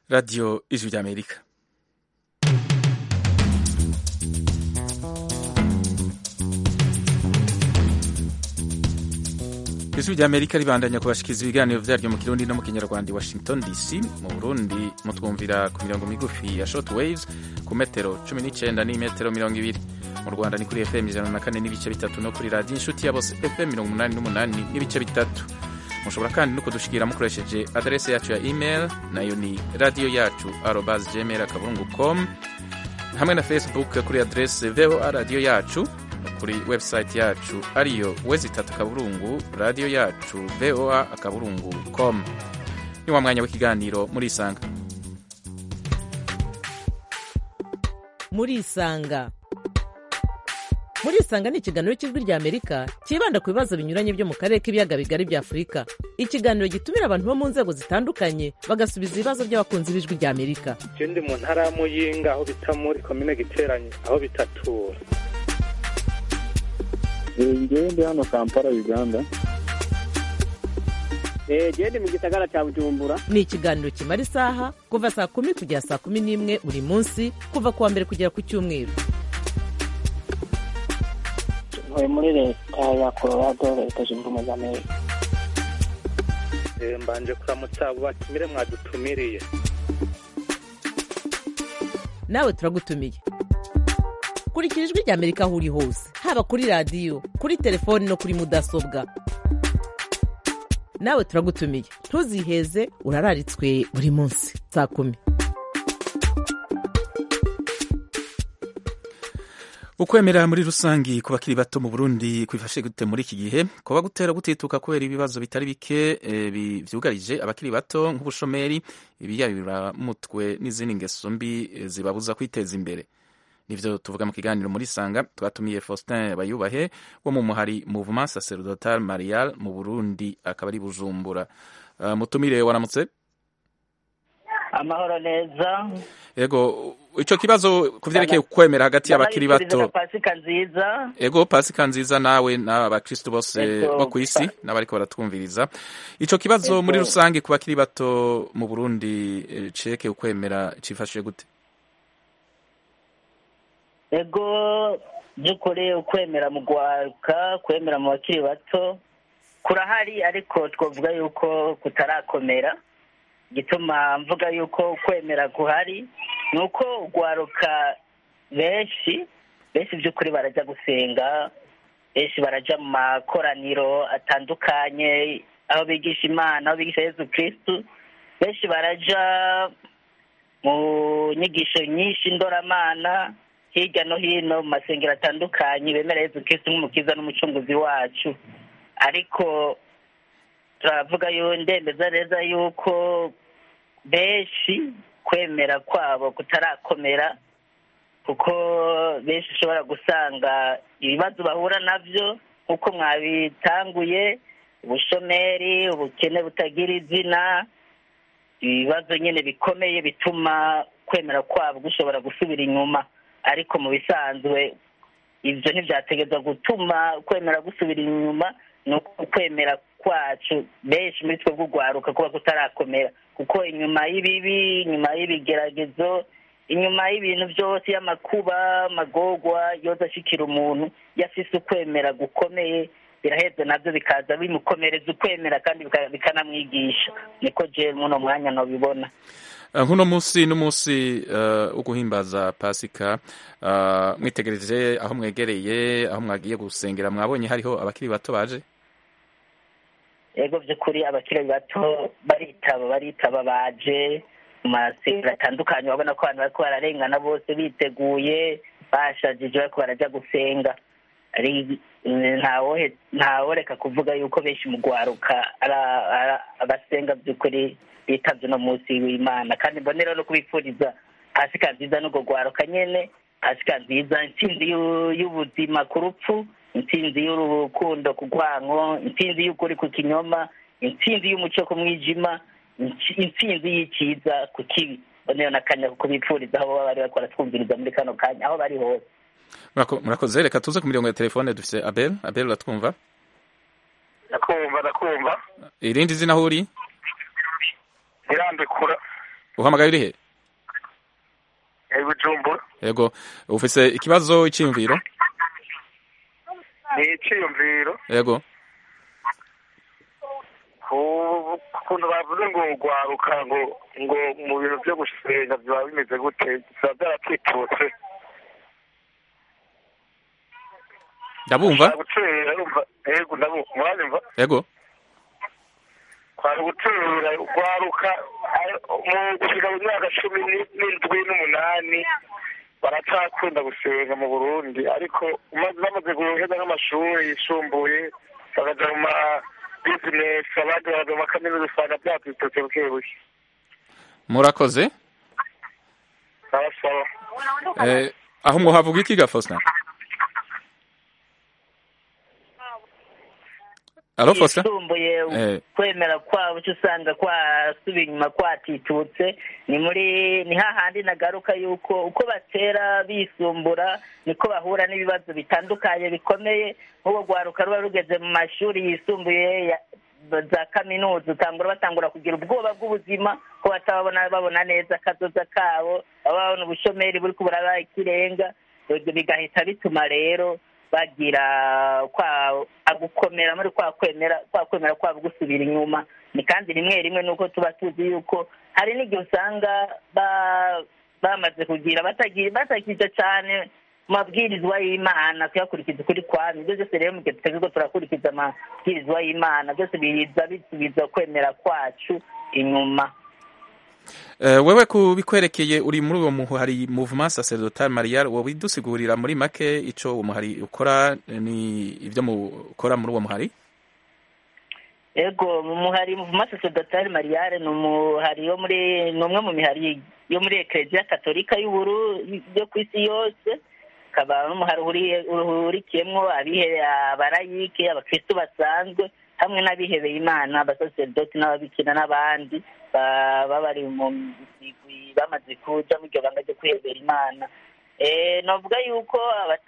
radiyo ijwi ry'amerika ijwi ry'amerika ribandanya kubashikiriza ibiganiro vyaryo mu kirundi no mu kinyarwanda i washington dc mu burundi mutwumvira ku mirongo migufi ya short waves ku metero 19 n'imetero mirongo ibiri mu rwanda ni kuri fm ijana na kane n'ibice bitatu no kuri radiyo inshuti ya bose fm mirongo umunani n'umunani n'ibice bitatu mushobora kandi no kudushikira mukoresheje adrese yacu ya email nayo ni radiyo yacu arobas gmail akaburungu com hamwe na facebook kuri adrese voa radiyo yacu kuri website yacu ariyo wezi itatu akaburungu radiyo yacu voa akaburungu com ni wa mwanya w'ikiganiro murisanga murisanga murisanga ni ikiganiro cy'ijwi rya amerika cyibanda ku bibazo binyuranye byo mu karere k'ibiyaga bigari bya afurika ikiganiro gitumira abantu bo mu nzego zitandukanye bagasubiza ibibazo by'abakunzi b'ijwi rya amerika je ndi mu ntara ya muyinga aho bita muri komine giteranye aho bitatura ngewe ndi hano kampala uganda gende mu gisagara cya bujumbura ni ikiganiro kimara isaha kuva saa kumi kugera saa kumi n'imwe buri munsi kuva ku wa mbere kugera ku cyumweru ntuye muri leta ya colorado leta zunze ubumwe za amerika Eh, mbanje kuramutsa abo batumire mwadutumiriye nawe turagutumiye kurikira ijwi rya amerika aho uri hose haba kuri radiyo kuri telefoni no kuri mudasobwa nawe turagutumiye ntuziheze urararitswe buri munsi saa kumi ukwemera muri rusangi ku bakiri bato mu burundi kwifashe gute muri iki gihe kuba gutera gutituka kubera ibibazo bitari bike eh, bi- vyugarije abakiri bato nk'ubushomeri ibiyabiramutwe n'izindi ngeso mbi eh, zibabuza kwiteza imbere nivyo tuvuga mu kiganiro muri sanga twatumiye faustin bayubahe wo mu muhari mouvement sacerdotal marial mu burundi akaba ari bujumbura uh, mutumire waramutse amahoro neza ego ico kibazo kuvyerekeye kwemera hagati y'abakiri Ndabifuriza bato na pasika nziza ego pasika nziza nawe n'abakristu bose Ego. bo ku isi n'abariko baratwumviriza ico kibazo Ego. muri rusange ku bakiri bato mu burundi eh, cerekeye ukwemera cifashije gute ego by'ukuri ukwemera mu gwaruka kwemera mu bakiri bato kurahari ariko twavuga yuko kutarakomera gituma mvuga yuko kwemera guhari ni uko ugwaruka benshi benshi by'ukuri barajya gusenga benshi barajya mu makoraniro atandukanye aho bigisha imana aho bigisha yesu kirisitu benshi barajya mu nyigisho nyinshi ndoramana hirya no hino mu masengero atandukanye bemera yesu kirisitu nk'umukiza n'umucunguzi wacu ariko turavuga yo ndemeza neza yuko benshi kwemera kwabo kutarakomera kuko benshi ushobora gusanga ibibazo bahura nabyo nk'uko mwabitanguye ubushomeri ubukene butagira izina ibibazo nyine bikomeye bituma kwemera kwabo gushobora gusubira inyuma ariko mu bisanzwe ibyo ntibyategereza gutuma kwemera gusubira inyuma ni uko kwemera kwacu benshi muri twe bw'urwaruka kuba kutarakomera kuko inyuma y'ibibi inyuma y'ibigeragezo inyuma y'ibintu byose y'amakuba amagorwa yoza ashikira umuntu yafise ukwemera gukomeye biraheza nabyo bikaza bimukomereza ukwemera kandi bika- bikanamwigisha niko je muno mwanya nobibona Uh, nkuno musi n'umunsi uh, wo guhimbaza pasika uh, mwitegereje aho mwegereye aho mwagiye gusengera mwabonye hariho abakiri bato baje ego by'ukuri abakiri bato baritaba baritaba baje mu masengero atandukanye urabona ko abantu bariko bararengana bose biteguye bashajije bariko barajya gusenga ari ntawohe ntaworeka kuvuga yuko benshi mu gwaruka ara- ara- abasenga by'ukuri bitavye uno munsi w'imana kandi mbonera no kubipfuriza pasika nziza n'ubwo gwaruka nyene pasika nziza intsinzi y'u- y'ubuzima ku rupfu intsinzi y'urukundo ku rwanko intsinzi y'ukuri ku kinyoma intsinzi y'umuco ku mwijima intsi- intsinzi y'icyiza ku kibi mbonera n'akanya ko kubipfuriza aho baba bari bakora twumviriza muri kano kanya aho bari hose Murako- murakoze reka tuze ku mirongo ya telefone dufise abel abel uratwumva ndakumva ndakumva irindi zina aho uri irandekura uhamagaye uri he i bujumbura yego ufise ikibazo iciyumviro ni iciyumviro yego ku kuntu bavuze ngo ugwaruka ngo ngo mu bintu byo gusenga biba bimeze gute biba byaratwitutse ndabumva gutera urumva yego ndabumva muranyumva yego kwari gutera ugwaruka ari- mu gushika mu myaka cumi ni- n'indwi n'umunani baracyakunda gusenga mu burundi ariko umaze bamaze guheza nk'amashuri yisumbuye bakaja mu ma bizinesi abandi bakaja mu makaminuza usanga byatwitutse buke buke murakoze barasaba Eh, aho mwohavuga iki ga Faustin alo Faustin yisumbuye Eh. kwemera kwabo cyo usanga kwasubiye inyuma kwatitutse ni muri ni hahandi nagaruka yuko uko batera bisumbura niko bahura n'ibibazo bitandukanye bikomeye nk'ubwo rwaruka ruba rugeze mu mashuri yisumbuye ya- za kaminuza utangura batangura kugira ubwoba bw'ubuzima ko batababona babona neza akazoza kabo baba babona ubushomeri buri kubura ikirenga ibyo bigahita bituma rero bagira kwa gukomera muri kwa kwemera kwa kwemera kwabo gusubira inyuma ni kandi rimwe rimwe nuko tuba tuzi yuko hari n'igihe usanga ba- bamaze kugira batagira batakije cyane mu mabwirizwa y'imana kuyakurikiza ukuri kwami ibyo byose rero mu gihe tuteze ko turakurikiza amabwirizwa y'imana byose biza bisubiza kwemera kwacu inyuma Eh, wewe ku bikwerekeye uri muri uwo muhari mouvement sacerdotal marial wowe dusigurira muri make ico uwo muhari ukora ni ivyo mukora muri uwo muhari ego mu muhari muvuma sacerdotale mariale ni umuhari yo muri ni umwe mu mihari yo muri ekereziya katolika y'uburu yo ku isi yose ukaba n'umuhari uhuriye- uhurikiyemwo abihe abarayike abakristu basanzwe hamwe n'abihebeye imana abasaserdoti n'ababikira n'abandi ba- baba bari mu migwi bamaze kuja mu iryo banga ryo kwihebera imana Eh, novuga yuko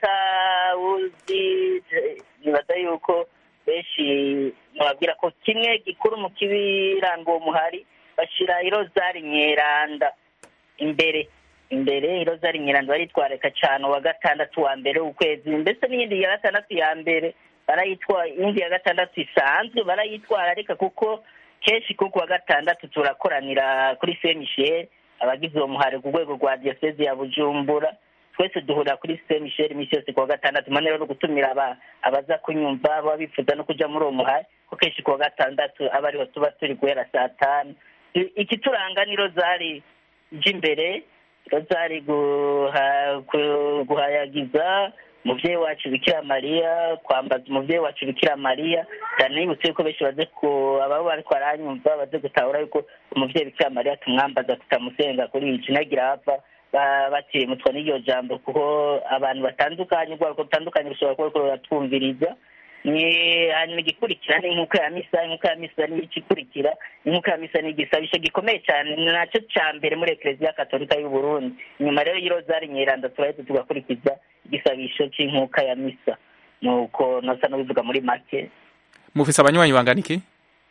abatawuzi eh, nibaza yuko benshi nababwira ko kimwe gikuru mu kibiranga uwo muhari bashira irozari nyeranda imbere imbere irozari nyeranda baritwareka cyane uwa gatandatu wa mbere w'ukwezi mbese n'iyindi ya gatandatu ya mbere barayitwara iyindi ya gatandatu isanzwe barayitwara ariko kuko kenshi kuko wa gatandatu turakoranira kuri saint michel abagize uwo muhari ku rwego rwa diyoseze ya bujumbura twese duhurira kuri saint michel iminsi yose kuwa gatandatu manero no gutumira aba- abaza kunyumva baba bifuza no kuja muri uwo muhari ko kenshi kuwa gatandatu aba ariho tuba turi guhera saa tanu I- ikituranga ni rozari imbere rozari guha- gu- guhayagiza umuvyeyi wacu bikira mariya kwambaza umuvyeyi wacu bikira mariya ndanibutse yuko benshi baze ku ababo bariko baranyumva baze gutahura yuko umuvyeyi bikira mariya tumwambaza tutamusenga kuri iki nagira hava ba- batiremutwa n'iryo jambo kuko abantu batandukanye ubwoko butandukanye bushobora kuba buriko buratwumviriza ni hanyuma igikurikira ni inkuka ya misa inkuka ya misa ni igikurikira inkuka ya misa ni igisabisho gikomeye cyane ni nacyo cya mbere muri ekereziya katolika y'u Burundi nyuma rero y'irozari nyeranda turahita tugakurikiza igisabisho cy'inkuka ya misa nuko nosa n'ubivuga muri make mufise abanywanyi bangana iki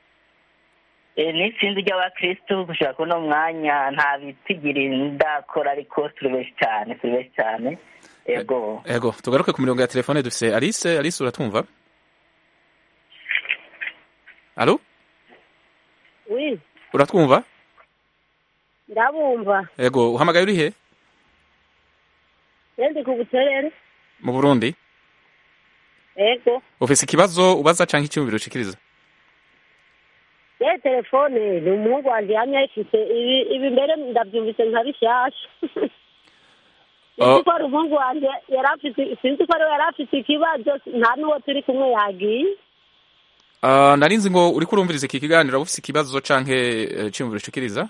Eh, ni itsinzi ry'abakristu gushaka kuno mwanya nta bitigiri ndakora ariko turi benshi cyane turi benshi cyane yego ego tugaruke ku mirongo ya telefone dufise alice alice uratwumva alo wi uratwumva ndabumva ego uhamagaye uri he yendi ku buterere mu burundi ego ufise ikibazo ubaza canke icyumviro ushikiriza ye telefone ni umuhungu wanje yamye ayifise ibi ibi mbere ndavyumvise nka bishasha Oh. sinzi ko ari umuhungu wanje yari afise sinzi ko ariwe yari afise ikibazo nta n'uwo turi kumwe yagiye Uh, narinzi ngo uriko urumviriza iki kiganiro waba ufise ikibazo canke eh, iciyumviro ushikiriza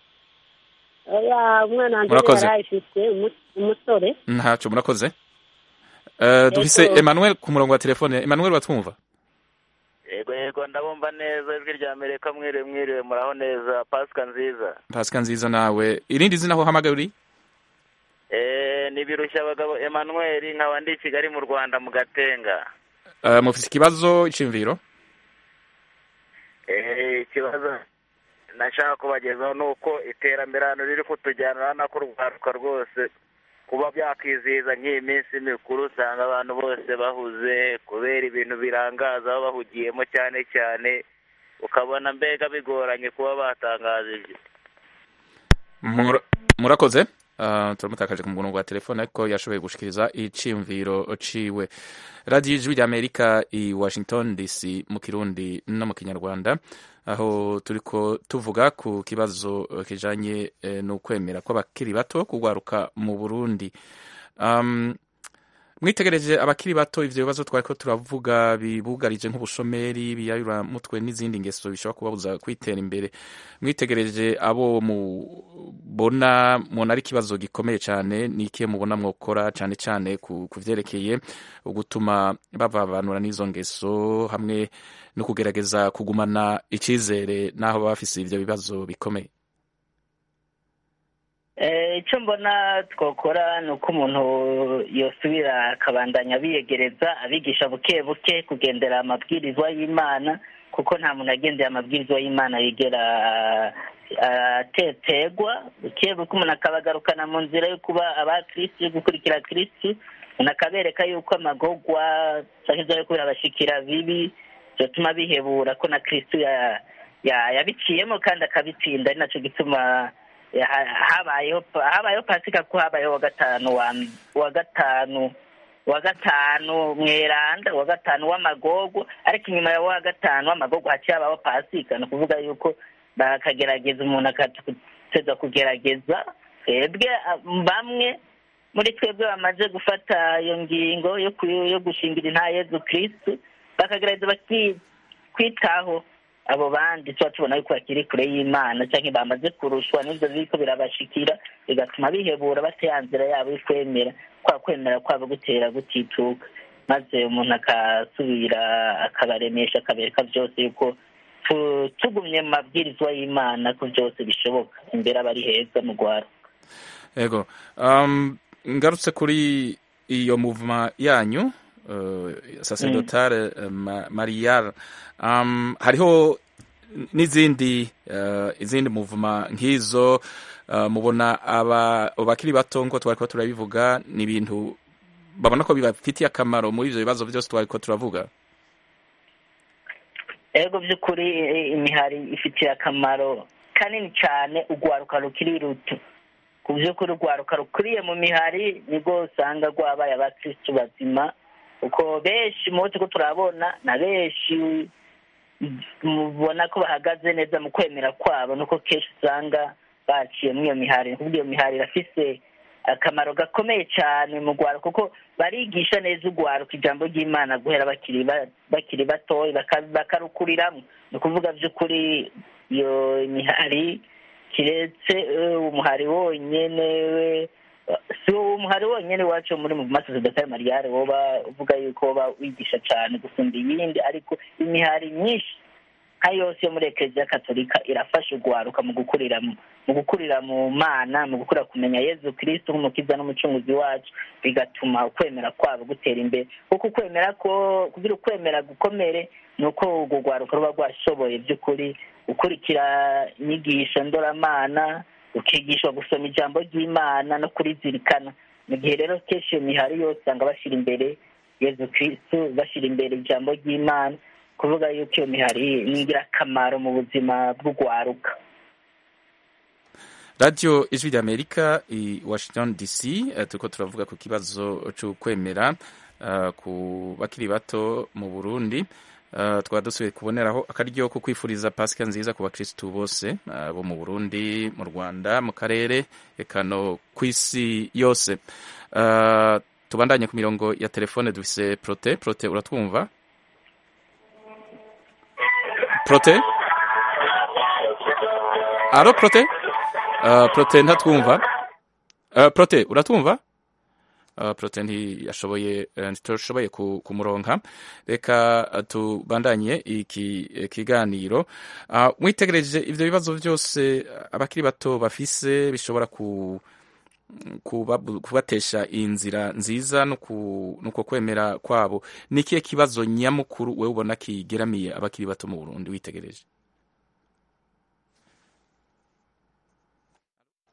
oya umwana wanje Murakoze. yari ayifise umu- umusore ntaco murakoze Uh, dufise Ego. Emmanuel ku murongo wa telefone Emmanuel batwumva yego yego ndabumva neza ijwi rya amerika mwiriwe mwiriwe muraho neza pasika nziza pasika nziza nawe irindi zina aho uhamagaye uri Eh, ni birushya abagabo emmanuel nkaba ndi i kigali mu rwanda mu gatenga Uh, mufise ikibazo iciyumviro Eh, ikibazo nashaka kubagezaho ni uko iterambere hano riri kutujyana urabona ko urwaruka rwose kuba byakwizihiza nk'iyi minsi mikuru usanga abantu bose bahuze kubera ibintu birangaza aho bahugiyemo cyane cyane ukabona mbega bigoranye kuba batangaza ibyo Mura- murakoze Ah, turamutakaje ku murongo wa telefone ariko yashoboye gushikiriza iciyumviro ciwe radiyo ijwi ry'amerika i washington dc mu kirundi no mu kinyarwanda aho turiko tuvuga ku kibazo eh, kijanye eh, n'ukwemera kw'abakiri bato kugwaruka mu burundi um, mwitegereje abakiri bato ivyo bibazo twariko turavuga bibugarije nk'ubushomeri biyayura mutwe n'izindi ngeso bishobora kubabuza kwitera imbere mwitegereje abo mubona mubona ari ikibazo gikomeye cyane ni ikihe mubona mwokora cyane cyane ku ku vyerekeye gutuma bavanura n'izo ngeso hamwe no kugerageza kugumana icizere n'aho baba bafise ivyo bibazo bikomeye Eh, icyo mbona twakora ni uko umuntu yosubira akabandanya biyegereza abigisha buke buke kugendera amabwirizwa y'imana kuko nta muntu agendera amabwirizwa y'imana yigera atetegwa buke buke umuntu akabagarukana mu nzira yo kuba abakirisitu yo gukurikira kirisitu umuntu akabereka yuko amagogwa cyangwa ibyo ariko birabashikira bibi byatuma bihebura ko na kirisitu ya- ya- yabiciyemo kandi akabitsinda ari nacyo gituma ya- habayeho habayeho pasika ko habayeho wa gatanu wa wa gatanu wa gatanu mweranda wa gatanu w'amagogo ariko inyuma ya wa gatanu w'amagogo haciye habaho pasika ni ukuvuga yuko bakagerageza umuntu akateza kugerageza twebwe ah, bamwe muri twebwe bamaze gufata iyo ngingo yo ku- yo gushingira inta yezu kirisitu bakagerageza baki- kwitaho abo bandi tuba tubona yuko bakiri kure y'imana cyangwa bamaze kurushwa n'ibyo biriko birabashikira bigatuma bihebura bata ya nzira yabo yo kwemera kwa kwemera kwabo gutera gutituka maze umuntu akasubira akabaremesha akabereka byose yuko tu- tugumye mu mabwirizwa y'imana ko byose bishoboka imbere aba ari heza mu rwaro Ego. Um, ngarutse kuri iyo movement yanyu uh, sacerdotale uh, ma, marial um, hariho n'izindi uh, izindi movement nk'izo uh, mubona aba bakiri bato nko twariko turabivuga ni ibintu babona ko bibafitiye akamaro muri ivyo bibazo byose twariko turavuga ego by'ukuri eh, imihari ifitiye akamaro kanini cyane urwaruka rukiri ruto ku by'ukuri urwaruka rukuriye mu mihari nibwo usanga rwabaye abakirisitu bazima kuko benshi mu bo turiko turabona na benshi mubona ko bahagaze neza mu kwemera kwabo nuko kenshi usanga baciye muri iyo mihari ni ukuvuga iyo mihari irafise akamaro gakomeye cyane mu rwaro kuko barigisha neza urwaruka ijambo ry'imana guhera bakiri ba- bakiri batoya baka- bakarukuriramwo ni ukuvuga by'ukuri iyo mihari kiretse eh, umuhari wonyene we si uwo umuhari wonyene wacu muri mu masosiyete mariyare woba uvuga yuko woba wigisha cyane gusumba iyindi ariko imihari myinshi nka yose yo muri ekereziya katolika irafasha urwaruka mu gukurira mu mu gukurira mu mana mu gukura kumenya yezu kirisitu nk'umukiza n'umucunguzi wacu bigatuma ukwemera kwabo gutera imbere kuko ukwemera ko kugira ukwemera gukomere ni uko urwo rwaruka ruba rwashoboye by'ukuri gukurikira inyigisho ndoramana ukigishwa gusoma ijambo ry'imana no kurizirikana mu gihe rero kenshi iyo mihari yose usanga bashyira imbere yezu kirisitu bashyira imbere ijambo ry'imana kuvuga yuko iyo mihari ni ingirakamaro mu buzima bw'urwaruka radio ijwi ry'amerika i washington dc eh, turiko turavuga ku kibazo c'ukwemera uh, ku bakiri bato mu burundi uh, twaba dusubiye kuboneraho akaryo ko kwifuriza pasika nziza ku bakristu bose uh, bo mu burundi mu rwanda mu karere eka no kw'isi yose uh, tubandanye ku mirongo ya telefone dufise prote prote uratwumva prote alo prote Uh, prote ntatwumva uh, prote uratwumva uh, prote ntiyashoboye uh, ntitoshoboye ku- kumuronka reka uh, tubandanye iki eh, kiganiro uh, mwitegereje ivyo bibazo vyose uh, abakiri bato bafise bishobora ku kubabu- kubatesha inzira nziza no ku- nuko kwemera kwabo ni ikihe kibazo nyamukuru wewe ubona kigeramiye abakiri bato mu burundi witegereje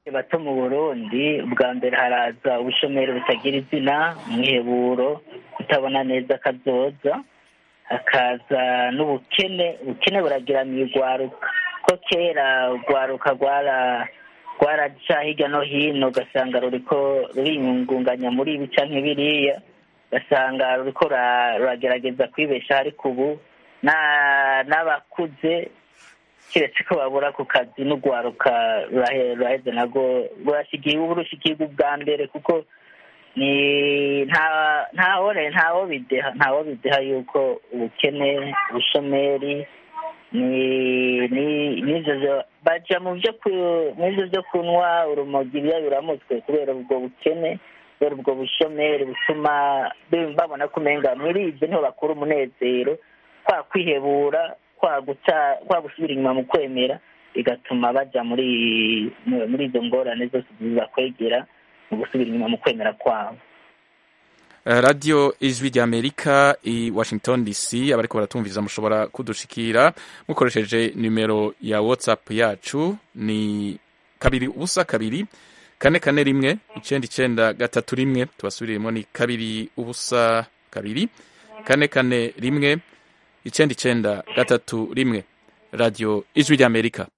bato mu burundi bwa mbere haraza ubushomeri butagira izina umwiheburo kutabona neza akazoza hakaza n'ubukene ubukene buragiramiye urwaruka ko kera urwaruka rwara rwaraca hirya no hino ugasanga ruriko ruriyungunganya muri ibi canke biriya ugasanga ruriko rura- ruragerageza kwibeshaho ariko ubu na- n'abakuze kiretse ko babura ku kazi n'urwaruka rurahe- ruraheze narwo rurashigiye ubu rushikirwa ubwa mbere kuko ni nta ntawore ntawo bideha ntawo bideha yuko ubukene ubushomeri ni ni n'ivyo vyo- baja mu vyo ku- mw'ivyo vyo kunywa urumogi biramutswe kubera ubwo bukene kubera ubwo bushomeri butuma bi- babona ko umenga muri ivyo niho bakura umunezero kwa kwihebura kwa guca kwa gusubira inyuma mu kwemera bigatuma baja muri muri izo ngorane zose zibakwegera mu gusubira inyuma mu kwemera kwabo Eh, radio ijwi rya amerika i washington dc abariko baratumviriza mushobora kudushikira mukoresheje nimero ya whatsapp yacu ni kabiri ubusa kabiri kane kane rimwe icenda icenda gatatu rimwe tubasubiriremo ni kabiri ubusa kabiri kane kane rimwe icenda icenda gatatu rimwe radio ijwi rya amerika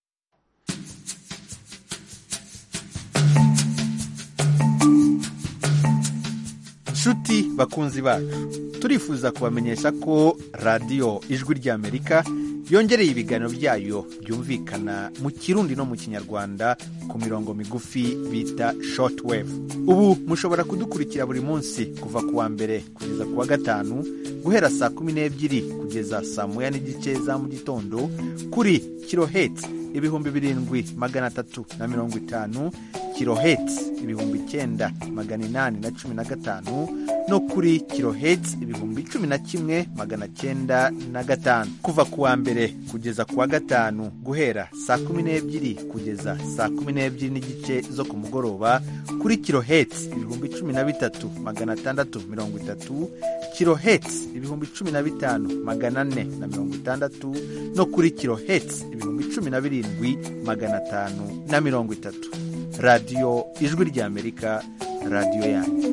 nshuti bakunzi bacu turifuza kubamenyesha ko radiyo ijwi ry'amerika yongereye ibiganiro byayo byumvikana mu kirundi no mu kinyarwanda ku mirongo migufi bita shortwave ubu mushobora kudukurikira buri munsi kuva ku wa mbere kugeza ku wa gatanu guhera saa kumi n'ebyiri kugeza saa moya n'igice za mu gitondo kuri kiloheti ibihumbi birindwi magana atatu na mirongo itanu kiloheti ibihumbi icyenda magana inani na cumi na gatanu no kuri kiloheti ibihumbi cumi na kimwe magana cyenda na gatanu kuva ku wa mbere kugeza ku wa gatanu guhera saa kumi n'ebyiri kugeza saa kumi n'ebyiri n'igice zo ku mugoroba kuri kiloheti ibihumbi cumi na bitatu magana atandatu mirongo itatu kiloheti ibihumbi cumi na bitanu magana ane na mirongo itandatu no kuri kiloheti ibihumbi cumi na birindwi magana atanu na mirongo itatu radiyo ijwi ry'amerika radiyo yanyu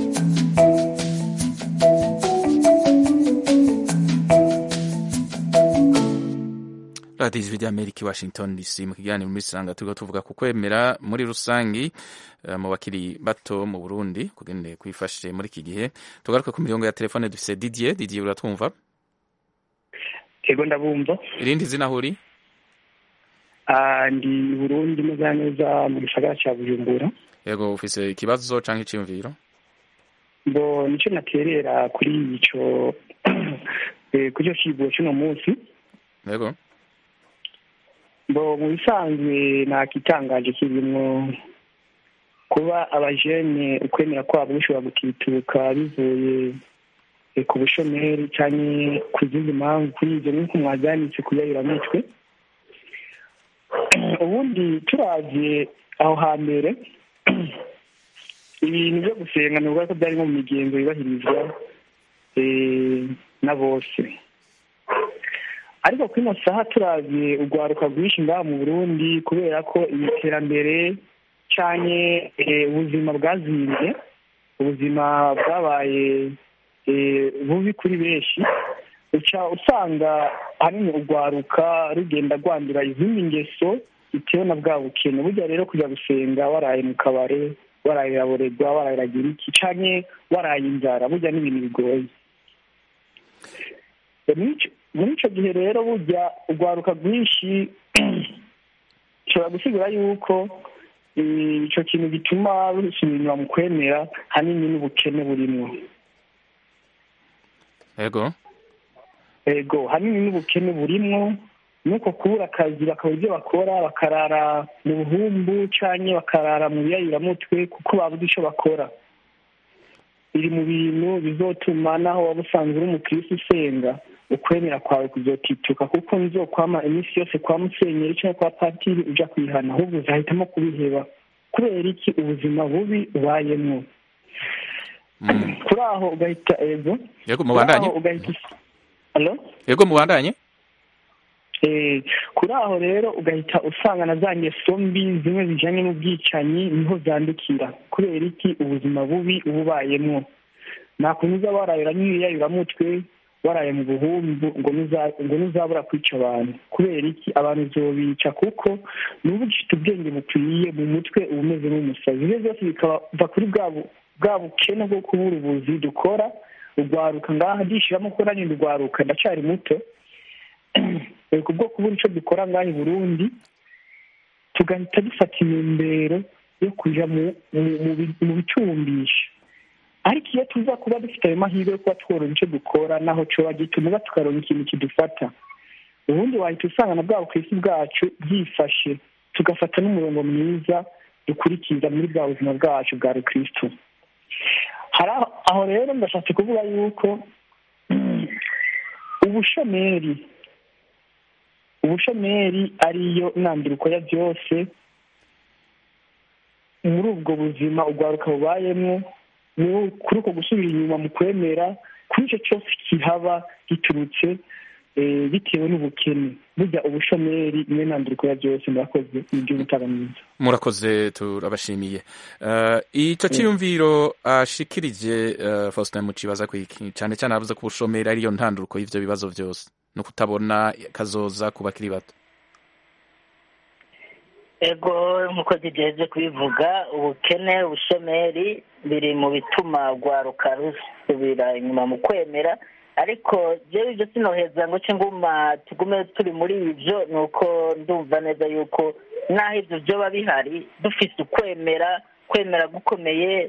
radiyo ijwi ry'amerika i washington dc mu kiganiro muri sanga turiko tuvuga ku kwemera muri rusangi eh, mu bakiri bato mu burundi kugende kwifashe muri iki gihe tugaruke ku mirongo ya telefone dufise didier didier uratwumva ego ndabumva irindi zina aho uri Ah, ndi i burundi neza neza mu gisagara cya bujumbura yego ufise ikibazo canke iciyumviro ngo nicyo naterera kuri ico eh, kuri icyo kigo cy'uno munsi yego ngo mu bisanzwe nta kitangaje kirimwo kuba abajene ukwemera kwabo gushobora gutituka bivuye eh, ku bushomeri cyangwa ku zindi mpamvu kuri ibyo nk'uko mwajyanitse kuyayiramitwe ubundi turavye aho hambere ibintu byo gusenga ni ko byari nko mu migenzo yubahirizwa eh, na bose ariko kuri ino saha turavye urwaruka rwinshi ngaha mu burundi kubera ko iterambere canke eh, ubuzima bwazimbye ubuzima bwabaye eh, bubi kuri benshi uca usanga ahanini urwaruka rugenda rwandura izindi ngeso bitewe na bwa bukene burya rero kujya gusenga waraye mu kabare waraye iraborerwa waraye iragira iki canke waraye inzara burya ni ibintu bigoye muri ico- muri ico gihe rero burya urwaruka rwinshi ushobora gusigura yuko eh, ico kintu gituma rusubira inyuma mu kwemera hanini n'ubukene burimwo yego ego hanini n'ubukene burimwo nuko kubura akazi bakabura ibyo bakora bakarara mu buhumbu canke bakarara mu biyayiramutwe kuko babuze ico bakora biri mu bintu bizotuma naho waba usanzwe uri umukirisi usenga ukwemera kwawe kuzotituka kuko nzokwama iminsi yose kwa musenyeri cyangwa kwa patiri uja kwihana ahubwo uzahitamo kubiheba kubera iki ubuzima bubi ubayemwo kuri aho ugahita ego yego kuri mubandanye aho ugahita Hello? yego mubandanye Eh, kuri aho rero ugahita usanga na za ngeso mbi zimwe zijanye n'ubwicanyi niho zandukira kubera iki ubuzima bubi uba ubayemwo nta kuntu uza warayura n'ibiyayuramutwe waraye mu buhumbu ngo nuza- ngo ntuzabura kwica abantu kubera iki abantu uzobica kuko nuba ugifite ubwenge bukwiye mu mutwe uba umeze nk'umusazi ibyo byose bikava kuri bwa bu- bwa bukene bwo kubura ubuzi dukora urwaruka ngaha ndishiramo ko nanjye ndurwaruka ndacyari muto Eh, kubwo kubura icyo dukora ngaha i burundi tugahita dufata intumbero yo kuja mu mu- mu bi- mu bicumbisha ariko iyo tuza kuba dufite ayo mahirwe yo kuba tworora icyo dukora naho coba gituma tukaronka ikintu kidufata ubundi wahita usanga na bwa bukirisi bwacu bwifashe tugafata n'umurongo mwiza dukurikiza muri bwa buzima bwacu bwa rukristo hari aho aho rero ndashatse kuvuga yuko ubushomeri ubushomeri ariyo ntanduriko ya byose muri ubwo buzima urwaruka bubayemwo ni kuri uko gusubira inyuma mu kwemera kuri icyo cyose kihaba giturutse eh, bitewe n'ubukene burya ubushomeri niyo ntanduriko ya byose murakoze ni iby'umutara mwiza murakoze turabashimiye Eh, ico ciyumviro ashikirije eh, Faustin Mucibaza kwiki cyane cyane avuze ko ubushomeri ariyo ntanduruko y'ivyo bibazo vyose no kutabona kazoza ku bakiri bato ego nk'uko zigeze kubivuga ubukene ubushomeri biri mu bituma urwaruka rusubira inyuma mu kwemera ariko jewe ibyo sinoheza ngo ce nguma tugume turi muri ibyo ni uko ndumva neza yuko naho ibyo byoba bihari dufise ukwemera kwemera gukomeye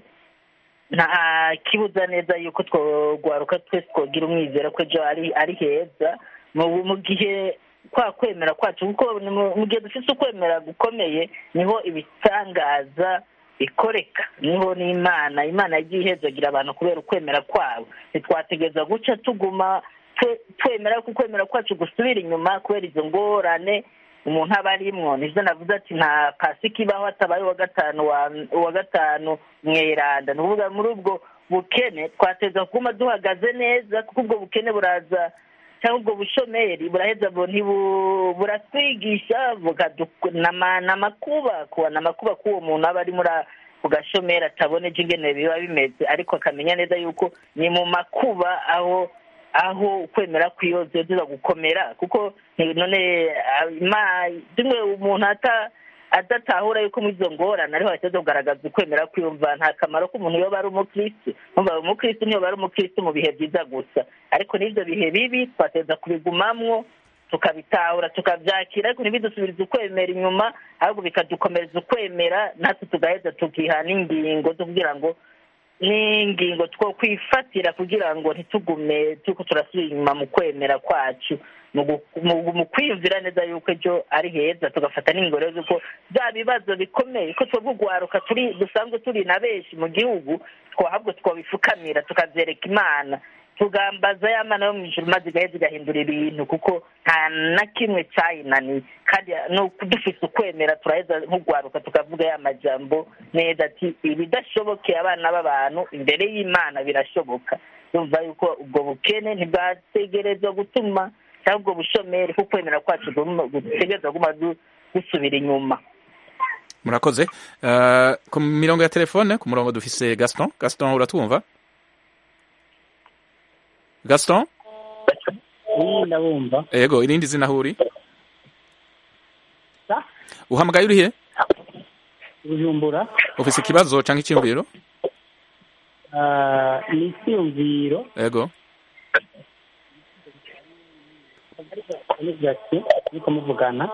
nta kibuza neza yuko twogwaruka twese twogira umwizera ko ejo ari ari heza mu mu gihe kwa kwemera kwacu kuko ni mu mu gihe dufite ukwemera gukomeye niho ibitangaza bikoreka niho n'imana imana yagiye ihezagira abantu kubera ukwemera kwabo ntitwategereza guca tuguma twe- twemera ko ukwemera kwacu gusubira inyuma kubera izo ngorane umuntu aba arimwo nivyo navuze ati nta pasika ibaho hatabaye uwa gatanu wa uwa gatanu mweranda ni ukuvuga muri ubwo bukene twateza kuguma duhagaze neza kuko ubwo bukene buraza cyangwa ubwo bushomeri buraheza bu- ntibu- buratwigisha bukadu- nama- namakuba kuba namakuba k'uwo muntu aba ari muri a- ku gashomeri atabona ejo ingene biba bimeze ariko akamenya neza yuko ni mu makuba aho aho ukwemera kwiyoze tuza gukomera kuko ni- none ah, ima- zimwe umuntu ata adatahura yuko muri izo ngorane ariho hateza kugaragaza ukwemera kwiyumva nta kamaro k'umuntu yoba ari umukristo numva umukristo niyo ari umukristo mu bihe byiza gusa ariko n'ibyo bihe bibi twateza kubigumamwo tukabitahura tukabyakira ariko ntibidusubirize ukwemera inyuma ahubwo bikadukomereza ukwemera natwe tugaheza tukiha n'ingingo zo kugira ngo n'ingingo two kwifatira kugira ngo ntitugume tuko turasubira inyuma mu kwemera kwacu mu gu- mu- mu kwiyumvira neza yuko ejo ari heza tugafata n'ingingo rero z'uko bya bibazo bikomeye ko twebwe urwaruka turi dusanzwe turi na benshi mu gihugu twahabwo twabifukamira tukabyereka imana tugambaza ya mana yo mu ijuru maze igaheza igahindura ibintu kuko nta na kimwe cyayinaniye kandi ni uko dufise ukwemera turaheza nk'urwaruka tukavuga ya majambo neza ati ibidashobokeye abana b'abantu imbere y'imana birashoboka yumva yuko ubwo bukene ntibwategerezwa gutuma cyangwa ubwo bushomeri kuko kwemera kwacu gutegereza guma du- gusubira inyuma murakoze Eh, ku mirongo ya telefone ku murongo dufise Gaston Gaston uratwumva Gaston ndabumva ego irindi zina aho uri Sa? uhamagaye urihe bujumbura ufise ikibazo canke icyumviro ah, ni icyiyumviro ego n'ibyatsi ariko muvugana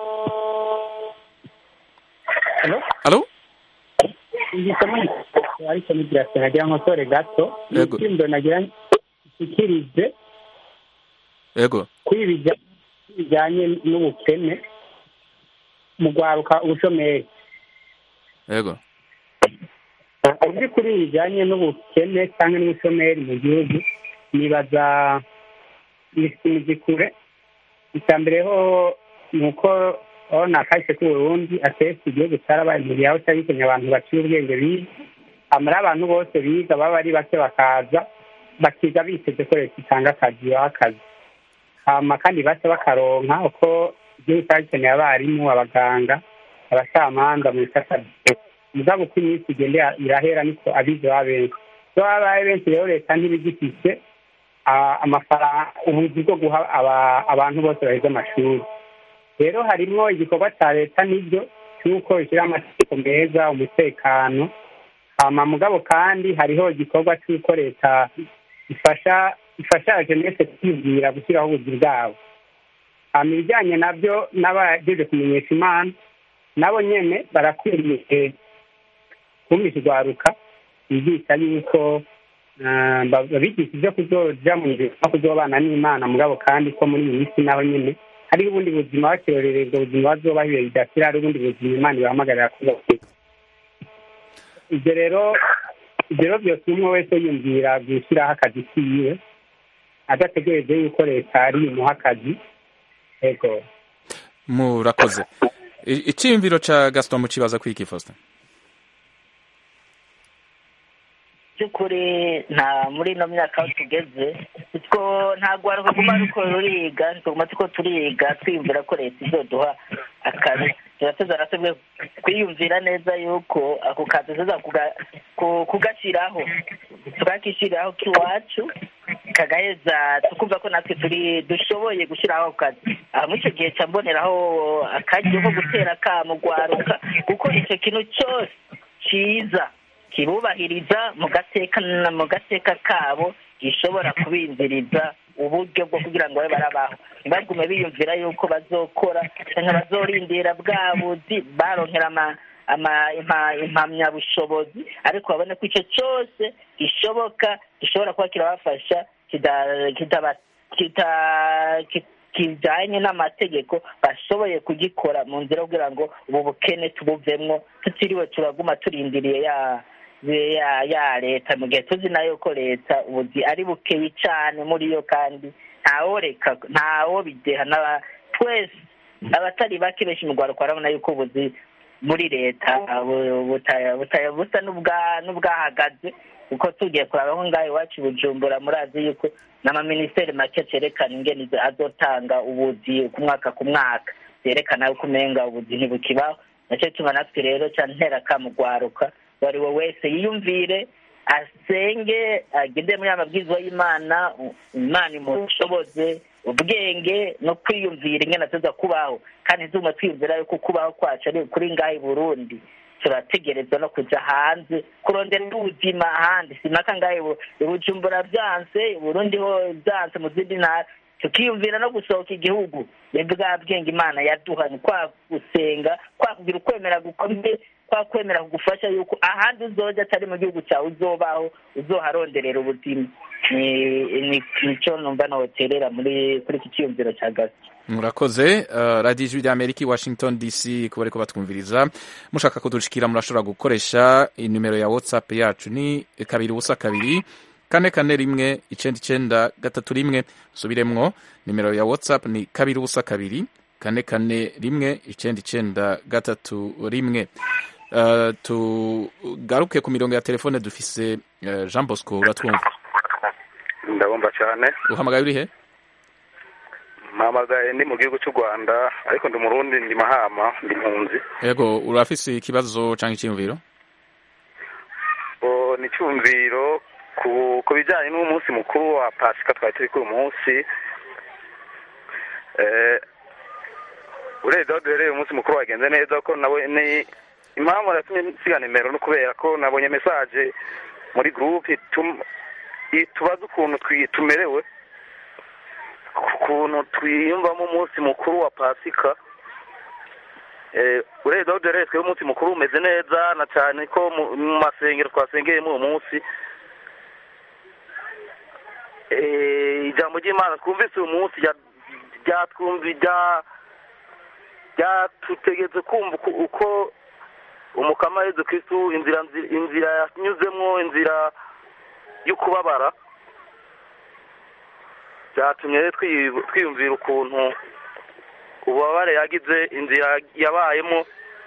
alo ngisemo ariko n'ibyatsi nagira ngo nsore gato ni Yego. icyiyumviro nagira nshyikirize ego kuri ibi bijya- bijyanye n'ubukene mu rwaruka ubushomeri ego mu by'ukuri bijyanye n'ubukene cyangwa n'ubushomeri mu gihugu nibaza ni kure icya mbere ho ni uko aho nakahise k'uburundi akenshi igihugu cyarabaye imbere yaho cyari gikeneye abantu baciye ubwenge biga amara abantu bose biga baba ari bake bakaza bakiga biteze ko leta itanga akazi baha akazi hama kandi bake bakaronka uko igihugu cyari gikeneye abarimu abaganga abacamanza mu bisata mugabo uko iminsi igenda irahera niko abize baba benshi iyo babaye benshi rero leta ntibigifise amafaranga ubuzi bwo guha abantu bose baheze amashuri rero harimwo igikorwa cya leta n'ibyo cy'uko ishyiraho amategeko meza umutekano hama mugabo kandi hariho igikorwa cy'uko leta ifasha ifasha jeunesse kwibwira gushyiraho ubuzi bwabo hama ibijyanye nabyo n'abagejeje kumenyesha imana nabo nyene barakwiriye kumvisha urwaruka bigisha yuko babigisha ibyo kuzoja mu nzira no kuzobana n'imana mugabo kandi ko muri iyi minsi naho nyene hariho ubundi buzima bakirorerera ubwo buzima bazobaho ibihe bidashira hari ubundi buzima imana ibahamagarira kuba ibyo rero ibyo rero byose umwe wese yumvira gushyiraho akazi kiwe adategereje yuko leta ari imuha akazi ego murakoze icyiyumviro cya gaston mu kibazo kwiki faustin by'ukuri nta muri ino myaka aho tugeze two ntabwo ruguma ruko ruriga tuguma tuko turiga twiyumvira ko leta izoduha akazi turateza natwe kwiyumvira neza yuko ako kazi tuza kugashyiraho tukakishyiriraho k'iwacu kagaheza tukumva ko natwe turi dushoboye gushyiraho akazi aha muri icyo gihe cya mboneraho akaryo ko gutera akamugwaruka gukora icyo kintu cyose cyiza kibubahiriza mu gateka mu gateka kabo gishobora kubinziriza uburyo bwo kugira ngo babe barabaho ntibagume biyumvira yuko bazokora cyangwa bazorindira bwa buzi baronkera impamyabushobozi ariko babone ko icyo cyose gishoboka gishobora kuba kirabafasha kijyanye n'amategeko bashoboye kugikora mu nzira kugira ngo ubu bukene tubuvemwo tutiriwe turaguma turindiriye ya ya leta mu gihe tuzi nayo ko leta ubuzi ari bukeyi cyane muri yo kandi ntaworeka ntawo bideha twese abatari bake benshi mu rwanda barabona yuko ubuzi muri leta busa n'ubwahagaze kuko tugiye kuraba aho ngaho iwacu bujumbura murazi yuko n'amaminisiteri make cyerekana ingeni azotanga ubuzi ku mwaka ku mwaka byerekana yuko umenga ubuzi ntibukibaho nacyo tuma natwe rero cyane ntera kamugwaruka uwo ari we wese yiyumvire asenge agende muri amabwiriza y'imana imana imushoboze ubwenge no kwiyumvira ingana tuza kubaho kandi ntituma twiyumvira yuko kubaho kwacu ari kuri ngaho i burundi turategereza no kujya hanze kurondera ubuzima ahandi si impaka ngaho ibujumbura byanse burundi ho byanse mu zindi ntara tukiyumvira no gusohoka igihugu ni bwa bwenge imana yaduha ni kwa gusenga kwa kugira ukwemera gukomeye kwa kwemera kugufasha yuko ahandi uzoja atari mu gihugu cyawe uzobaho uzoharonderera ubuzima nicyo numva noterera muri kuri iki cyiyumviro cya gasi murakoze radiyo ijwi ry'amerika i washington dc kuba ariko batwumviriza mushaka kudushikira murashobora gukoresha inimero ya whatsapp yacu ni kabiri ubusa kabiri kane kane rimwe icyenda icyenda gatatu rimwe subiremwo nimero ya whatsapp ni kabiri ubusa kabiri kane kane rimwe icyenda icyenda gatatu rimwe tugaruke ku mirongo ya telefone dufise jean bosco uratwumva ndabumva cyane uhamagaye uri he mpamagaye ndi mu gihugu cy'u rwanda ariko ndi murundi ndi mahama ndi mpunzi yego urafise ikibazo cyangwa icyiyumviro ni icyumviro ku bijyanye n'umunsi mukuru wa pasika twari turi kuri uyu munsi urebye aho duhereye umunsi mukuru wagenze neza ko nawe ni impamvu yatumye nsiga nimero no kubera ko nabonye mesaje muri gurupe tubaza ukuntu tumerewe ukuntu twiyumvamo umunsi mukuru wa pasika urebye aho duhereye twebwe umunsi mukuru umeze neza na cyane ko mu masengero twasengeyemo uwo munsi ijambo ry'imana twumvise uyu munsi ryatutegetse kumva uko umukama Yezu kirisitu inzira inzira yanyuzemo inzira yo kubabara byatumye twiyumvira ukuntu ububabare yagize inzira yabayemo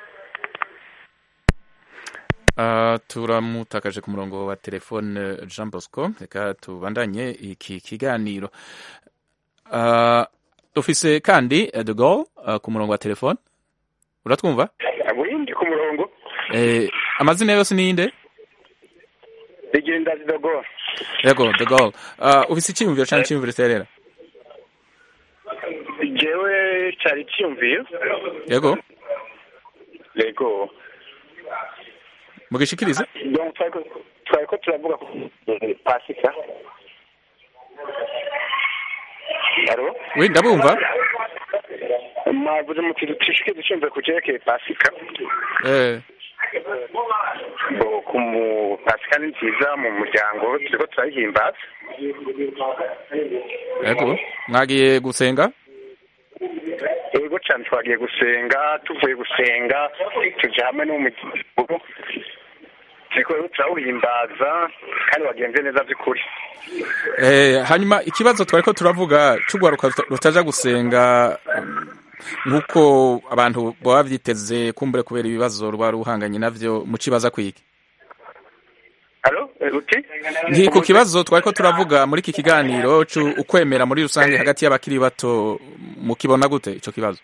turamutakaje ku murongo wa telefone jean bosco reka tubandanye iki kiganiro dufise kandi eh, de Gaulle uh, ku murongo wa telefone uratwumva burindi ku murongo eh, amazina yose ninde rigenda zidogo yego de Gaulle uh, ufise icyiyumviro canke icyiyumviro terera jewe cari ciyumviye yego yego mugishikirize donc twariko twariko turavuga ku pasika alo oui ndabumva mwavuze muti dushikirize iciyumviro ku cerekeye pasika eh, bo ku mu pasika ni nziza mu muryango turiko turayihimbaza yego mwagiye gusenga yego cyane twagiye gusenga tuvuye gusenga tuja hamwe n'umuryango turiko rero turawuhimbaza kandi wagenze neza by'ukuri Eh, hanyuma ikibazo twariko turavuga c'ugwaruka ruta- rutaja gusenga um, nk'uko abantu baba vyiteze kumbure kubera ibibazo ruba ruhanganye navyo mucibaza kwiki alo uti nti ku kibazo twariko turavuga muri iki kiganiro cu ukwemera muri rusange hagati y'abakiri bato mukibona gute ico kibazo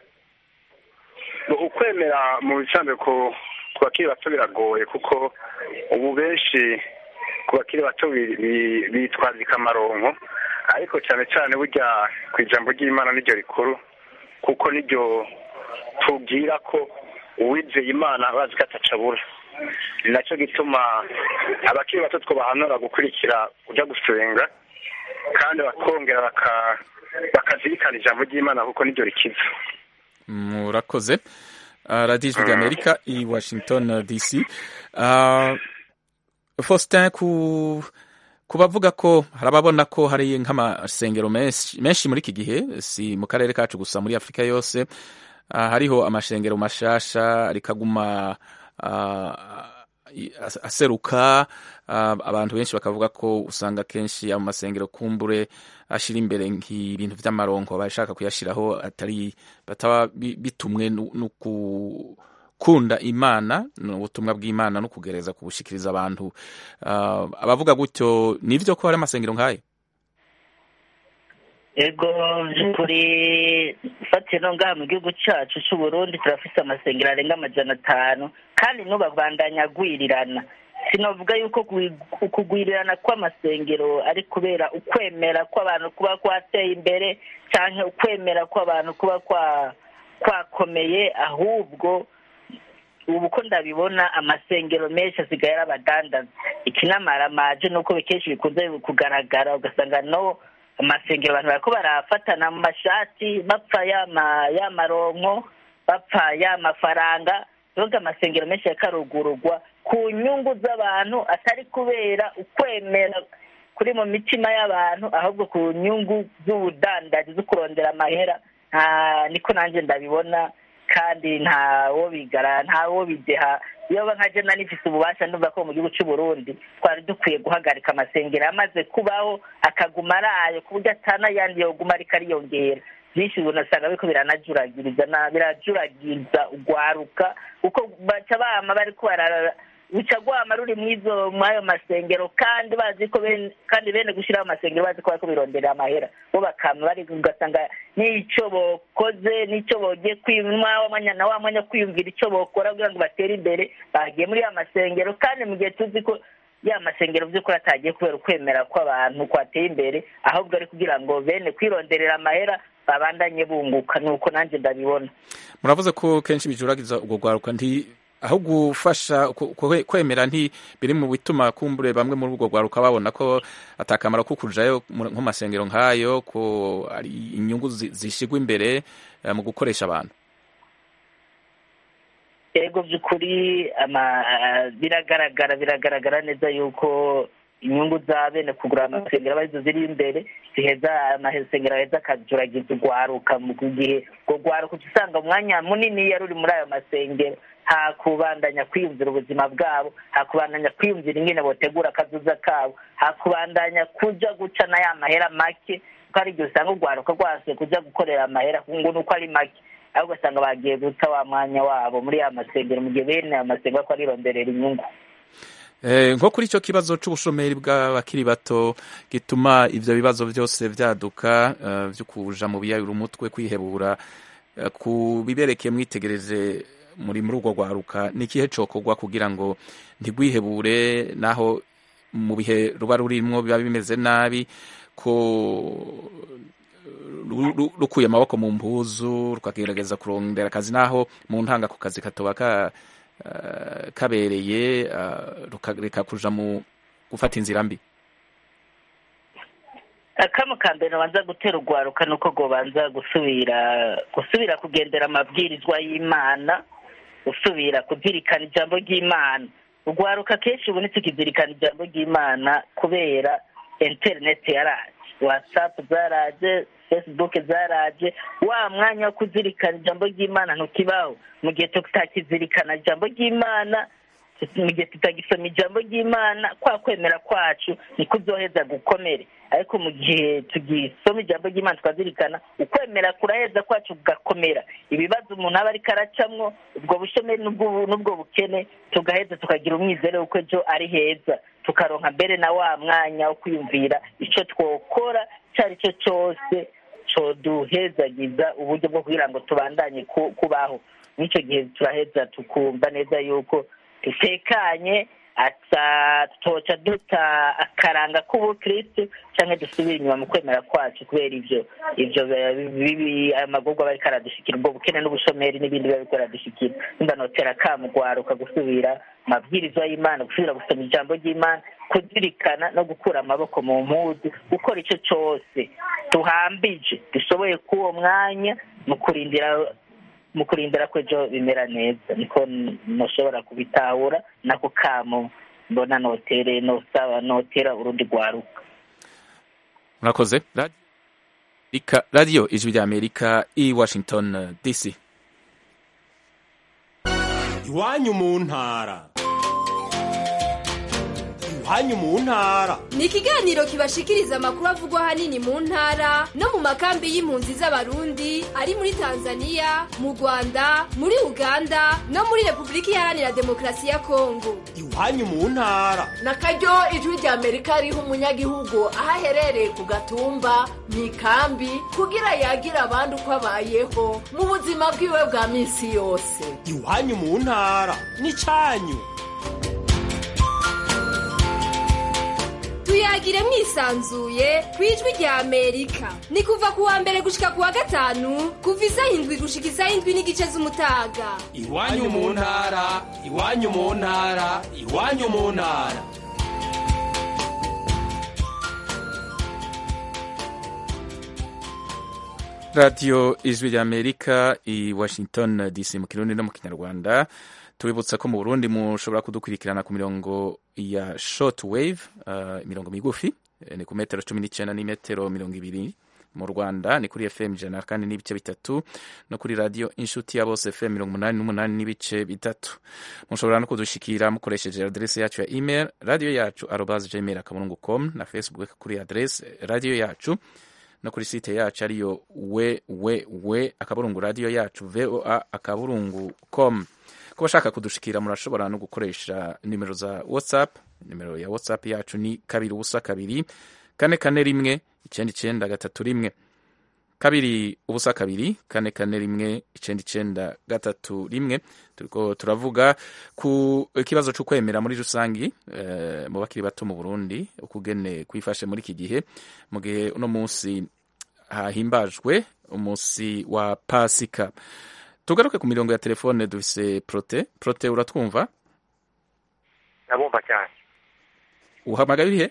ukwemera mu bisanzwe ku ku bakiri bato biragoye kuko ubu benshi ku bakiri bato bi- bi- bitwazika amaronko ariko cyane cyane burya ku ijambo ry'imana niryo rikuru kuko niryo tubwira ko uwizeye imana bazi ko atacabura ni nacyo gituma abakiri bato twabahanura gukurikira kujya gusenga kandi bakongera baka- bakazirikana ijambo ry'imana kuko niryo rikiza murakoze uh, radiyo ijwi ry'amerika i washington uh, dc uh, faustin ku ku bavuga ko hari ababona ko hari nk'amasengero menshi menshi muri iki gihe si mu karere kacu gusa muri afurika yose uh, hariho amashengero mashasha rikaguma uh, as- aseruka uh, abantu benshi bakavuga ko usanga kenshi ayo masengero kumbure ashira imbere nk'ibintu vy'amaronko bashaka kuyashiraho atari bataba bi- bitumwe nu- no gukunda imana n'ubutumwa bw'imana no kugereza kubushikiriza abantu uh, abavuga gutyo nivyo ko hari amasengero nk'ayo ego by'ukuri fatiye no ngaha mu gihugu cyacu cy'u Burundi turafite amasengero arenga amajana atanu kandi n'ubabandanya agwirirana sinavuga yuko gwi- ukugwirirana kw'amasengero ari kubera ukwemera kw'abantu kuba kwateye imbere cyangwa ukwemera kw'abantu kuba kwa kwakomeye ahubwo ubu ko ndabibona amasengero menshi asigaye ari abadandaza ikinamara ni uko kenshi bikunze kugaragara ugasanga no amasengero abantu bariko barafatana mu mashati bapfa yama yamaronko bapfa yamafaranga nubwo amasengero menshi yakarugurugwa ku nyungu z'abantu atari kubera ukwemera kuri mu mitima y'abantu ahubwo ku nyungu z'ubudandaji zo kurondera amahera nta niko nanjye ndabibona kandi ntawo bigara ntawo bideha iyo nka jena nifise ububasha ndumva ko mu gihugu cy'u Burundi twari dukwiye guhagarika amasengero amaze kubaho akaguma arayo ku buryo atanayandi yoguma ariko ariyongera byinshi ubu nasanga biriko biranajuragiriza na birajuragiza ugwaruka kuko baca bama bariko barara ruca rwama ruri mwizo mwayo masengero kandi bazi ko bene kandi bene gushiraho amasengero bazi ko bariko bironderera amahera bo bakama bari ugasanga n'ico bokoze n'ico bogiye kwimwa wa mwanya na wa mwanya kwiyumvira ico bokora kugira ngo batere imbere bagiye muri ya masengero kandi mu gihe tuzi ko ya masengero by'ukuri atagiye kubera ukwemera kw'abantu kwateye imbere ahubwo ari kugira ngo bene kwironderera amahera babandanye bunguka nuko nanjye ndabibona muravuze ko kenshi bijuragiza ubwo rwaruka nti aho gufasha ku- ku- kwemera nti biri mu bituma kumbure bamwe muri ubwo rwaruka babona ko atakamaro ko kujayo mu- nko masengero nk'ayo ko ari inyungu zi- zishigwa imbere eh, mu gukoresha abantu ego by'ukuri ama- biragaragara biragaragara neza yuko inyungu za bene kugura amasengero arizo ziri imbere ziheza amasengero aheza akajuragiza urwaruka mu gihe urwo rwaruka uca usanga umwanya munini yari uri muri ayo masengero nta kubandanya kwiyumvira ubuzima bwabo nta kubandanya kwiyumvira ingene botegura akazuza kabo nta kubandanya kuja guca na ya mahera make kuko hari igihe usanga urwaruka rwase kuja gukorera amahera ngo ni uko ari make ahubwo ugasanga bagiye guta wa mwanya wabo muri ya masengero mu gihe bene ayo masengero ko arironderera inyungu Eh, nko kuri icyo kibazo c'ubushomeri bw'abakiri bato gituma ivyo bibazo byose vyaduka eh, vyo kuja mu biyayura umutwe kwihebura eh, ku bibereke mwitegereje muri muri urwo rwaruka ni ikihe cokorwa kugira ngo ntigwihebure naho mu bihe ruba rurimwo biba bimeze nabi ko ru- ru- rukuye amaboko mu mpuzu rukagerageza kurondera akazi naho mu ntanga ku kazi katoba ka eh, kabereye eh, rukareka kuja mu gufata inzira mbi akamo ka mbere banza gutera urwaruka ni uko rwobanza gusubira gusubira kugendera amabwirizwa y'imana gusubira kuzirikana ijambo ry'imana urwaruka kenshi ubu ntitukizirikana ijambo ry'imana kubera interineti yaraje watsapu zaraje fesibuke zaraje wa mwanya wo kuzirikana ijambo ry'imana ntukibaho mu gihe tutakizirikana ijambo ry'imana mu gihe tutagisoma ijambo ry'imana kwa kwemera kwacu niko uzoheza gukomere ariko mu gihe tugisoma ijambo ry'imana tukazirikana ukwemera kuraheza kwacu kugakomera ibibazo umuntu aba ariko aracamwo ubwo bushomeri n'ubwo n'ubwo bukene tugaheza tukagira umwizere w'uko ejo ari heza tukaronka mbere na wa mwanya wo kwiyumvira icyo twokora icyo ari cyo cyose coduhezagiza uburyo bwo kugira ngo tubandanye ku- kubaho n'icyo gihe turaheza tukumva neza yuko dutekanye ata toca duta akaranga k'ubukristu cyangwa dusubira inyuma mu kwemera kwacu kubera ivyo ivyo bibi ayo magorwa aba ariko aradushikira ubwo bukene n'ubushomeri n'ibindi biba biriko aradushikira nimba notera akamu gwaruka gusubira mabwirizwa y'imana gusubira gusoma ijambo ry'imana kuzirikana no gukura amaboko mu mpuzu gukora icyo cyose tuhambije dushoboye k'uwo mwanya mu kurindira mu kurindira ko ejo bimera neza niko ntushobora kubitahura nako kamo mbona notere nosaba notera urundi rwaruka murakoze Radi- Ika- radiyo ijwi rya amerika i washington eh, dc iwanyu mu ntara iwanyu mu ntara ni ikiganiro kibashikiriza amakuru avugwa ahanini mu ntara no mu makambi y'impunzi z'abarundi ari muri tanzania mu rwanda muri uganda no muri repubulika iharanira demokarasi ya kongo iwanyu mu ntara na karyo ijwi rya amerika riha umunyagihugu aho aherereye ku gatumba mu ikambi kugira yagira abandi uko abayeho mu buzima bwiwe bwa minsi yose iwanyu mu ntara n'icyanyu tuyagire mwisanzuye ku ijwi rya amerika ni kuva ku wa mbere gushika ku wa gatanu kuva isaha indwi gushika isaha indwi n'igice z'umutaga iwanyu mu ntara iwanyu mu ntara iwanyu mu ntara radiyo ijwi rya amerika i washington dc mu kirundi no mu kinyarwanda tubibutsa ko mu burundi mushobora kudukurikirana ku mirongo ya short wave uh, imirongo migufi eh, ni ku metero cumi n'icyenda n'imetero mirongo ibiri mu rwanda ni kuri fm ijana na kane n'ibice bitatu no kuri radiyo inshuti ya bose fm mirongo umunani n'umunani n'ibice bitatu mushobora no kudushikira mukoresheje adrese yacu ya email radiyo yacu arobas gmail akaburungu com na facebook kuri adrese radiyo yacu no kuri site yacu ariyo we we we akaburungu radiyo yacu voa akaburungu com ku bashaka kudushikira murashobora no gukoresha nimero za whatsapp nimero ya whatsapp yacu ni kabiri ubusa kabiri kane kane rimwe icyenda icyenda gatatu rimwe kabiri ubusa kabiri kane kane rimwe icyenda icyenda gatatu rimwe turiko turavuga ku ikibazo cyo kwemera muri rusangi eh, mu bakiri bato mu burundi ukugene kwifashe muri iki gihe mu gihe uno munsi hahimbajwe umunsi wa pasika tugaruke ku mirongo ya telefone dufise prote prote uratwumva ndabumva cyane uhamagaye urihe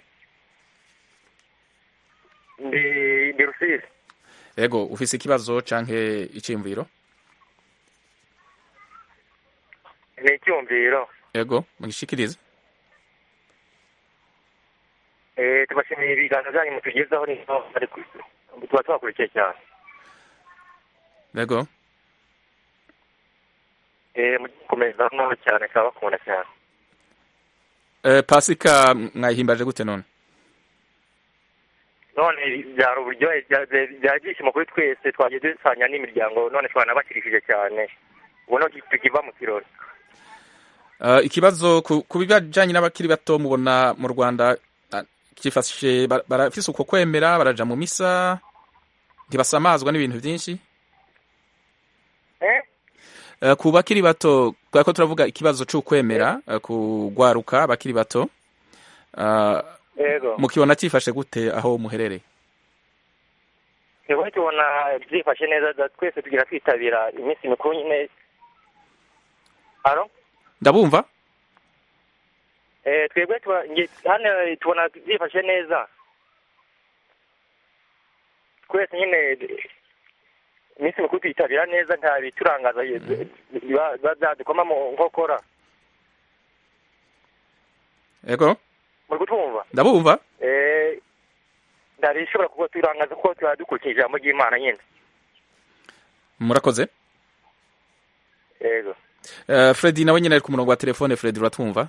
ndi ndi rusizi ego ufise ikibazo canke iciyumviro ni icyumviro ego mugishikirize Eh, tubashimiye ibiganiro byanyu mutugezaho nino ariko tuba tubakurikiye cyane ego Eh, mukomeza naho cyane kabakunda cyane eh, pasika mwayihimbaje gute none none byari uburyohe bya- bya- byari ibyishimo kuri twese twagiye dusanya n'imiryango none twanabakirishije cyane ubu no tukiva mu kirori Uh, ikibazo ku, ku bijanye n'abakiri bato mubona mu rwanda ah, kifashe bara- barafise uko kwemera baraja mu misa ntibasamazwa n'ibintu byinshi Eh? Uh, ku bakiri bato kubera ko turavuga ikibazo c'ukwemera uh, kugwaruka abakiri bato uh, yego mukibona cifashe gute aho muherereye twebwe tubona byifashe neza da- twese tugira kwitabira iminsi mikuru nyine haro ndabumva Eh, twebwe tuba- nge- hano tubona byifashe neza twese nyine iminsi mikuru tuyitabira neza nta biturangaza biba- biba byadukoma mu nkokora ego muri kutwumva ndabumva Eh, nta bishobora kuba turangaza kuko tuba dukurikije ijambo ry'imana nyine murakoze yego uh, fredi nawe nyine ari ku murongo wa telefone fredi uratwumva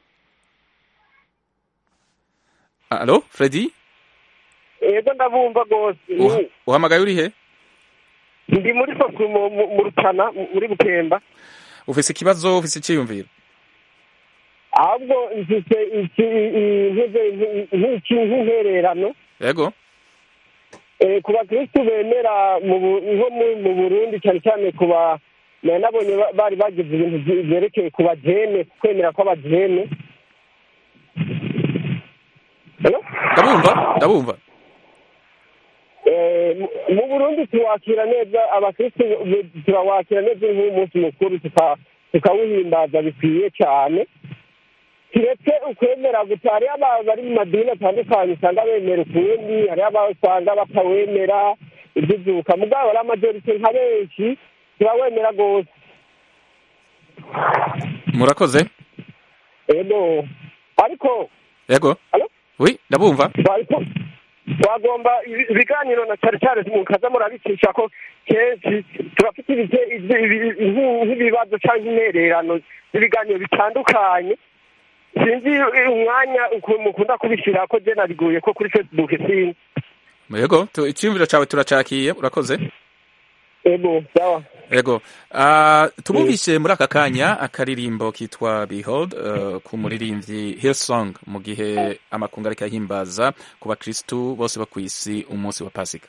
alo fredi yego ndabumva rwose Uha- uhamagaye urihe ndi muri soku mu- mu mu rutana mu- muri bukemba ufise ikibazo ufise iciyumviro ahubwo mfite iki i- nkize- nki- nk'iki nk'intererano ego Eh, ku bakirisitu bemera mu Bu- nko mu- mu burundi cyane cyane ku ba nari nabonye ba- bari bagize ibintu byi- byerekeye ku bajene kwemera kw'abajene ndabumva ndabumva Eh, mu- mu burundi tuwakira neza abakirisitu be- turawakira neza nk'umunsi mukuru tuka- tukawuhimbaza bikwiye cyane kiretse ukwemera gusa hariho aba- bari mu madini atandukanye usanga bemera ukundi hariho aba usanga batawemera iby'izuka mugabo ari amajorite nka benshi turawemera rwose murakoze ego ariko ego Alo? wi ndabumva ariko twagomba ibi- ibiganiro na cyane cyane mukaza murabicisha ko kenshi turafite ibite- ibi- ibi- nk'i- nk'ibibazo cyangwa intererano z'ibiganiro bitandukanye sinzi umwanya ukuntu mukunda kubishyira ko je nabiguye ko kuri facebook sinzi ego tu- iciyumviro cawe turacakiye urakoze ego sawa ego uh, tubumvishe muri aka kanya akaririmbo kitwa behold uh, ku muririmbyi hillsong mu gihe amakungu ariko ahimbaza ku bakristu bose bo kw'isi umunsi wa pasika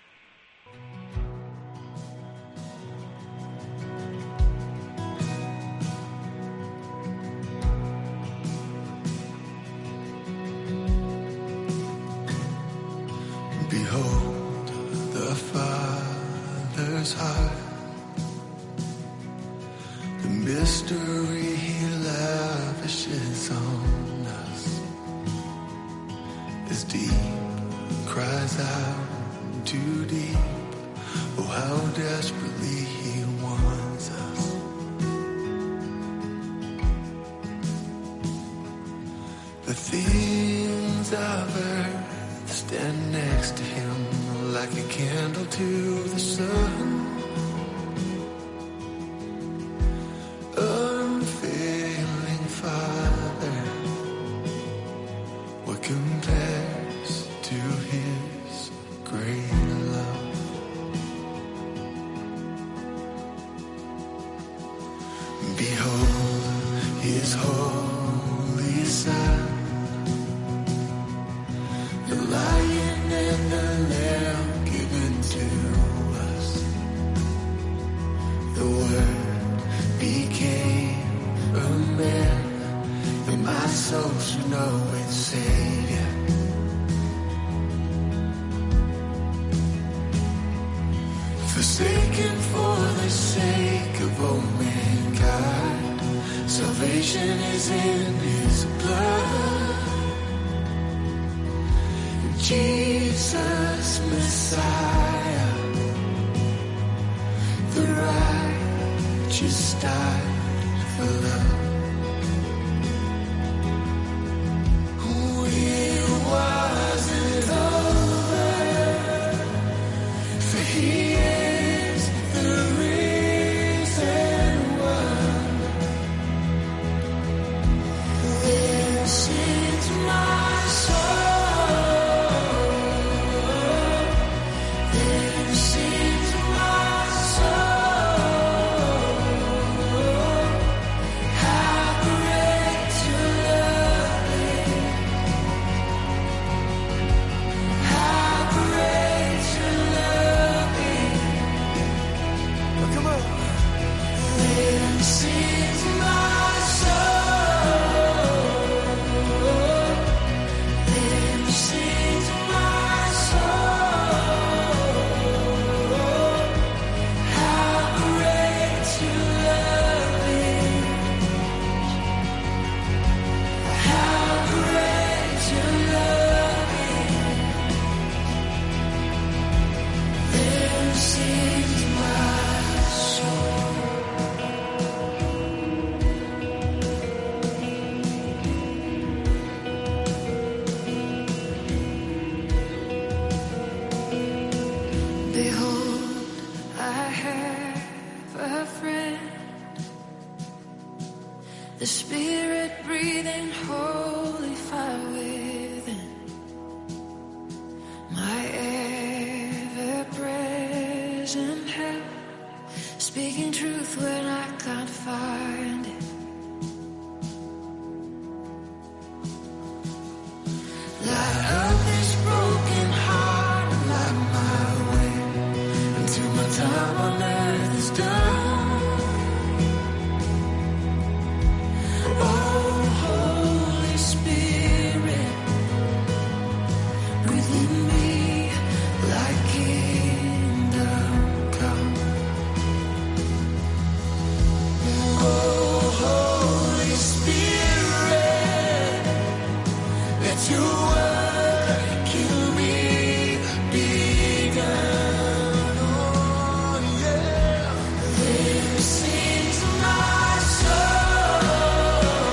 Behold the Father's heart, the mystery He lavishes on us. As deep cries out too deep, oh how desperately He wants us. The things of earth stand next to him like a candle to the sun. Unfailing Father, what compares to his great love? Behold his holy Son. The lion and the lamb given to us. The word became a man, and my soul should know its Savior. Forsaken for the sake of all mankind, salvation is in His blood. Jesus Messiah, the righteous died for love. It wasn't over, for He is the risen one. This is my soul. This is my soul. How Then sings my soul. Then sings my soul. How great your love is. How great your love is. Then sings my soul. Behold, I have a friend, the Spirit breathing holy fire within, my ever present help, speaking truth when I can't find it. Light up this broken heart and light my way until my time on earth is done. Oh, Holy Spirit, breathe in me like kingdom come. Oh, Holy Spirit, let your work in me begun. Oh, yeah. Then sings my soul.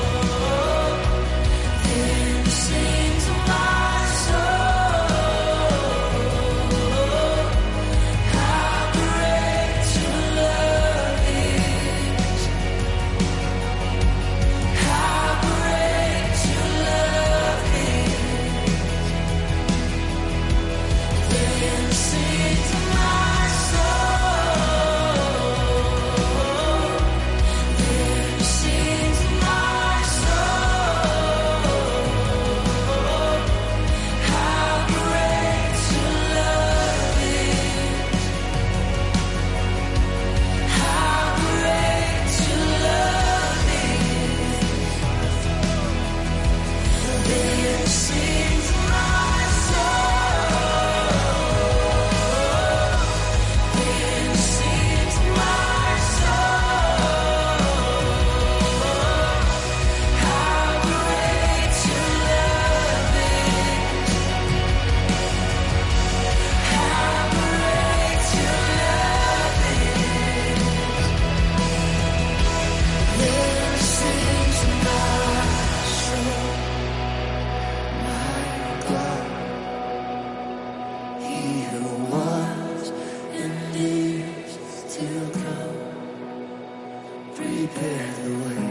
Then sings my soul. How great your love is. How great your love is. Then sings my soul. Then sings my soul. How great your love is. How great your love is. Then sings my soul. Then sings my soul. How great your love is. How great your love is. Then sings my soul. My God, He who was and is to come, prepare the way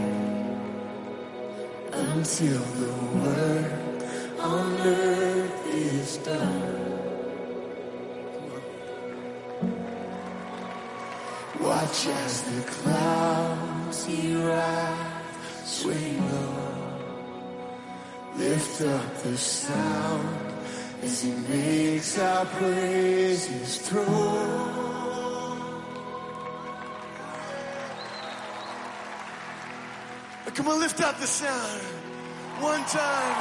until the work on earth is done. Watch as the clouds he rise, swing low. Lift up the sound as he makes our praises thrown. Come on, lift up the sound. One time.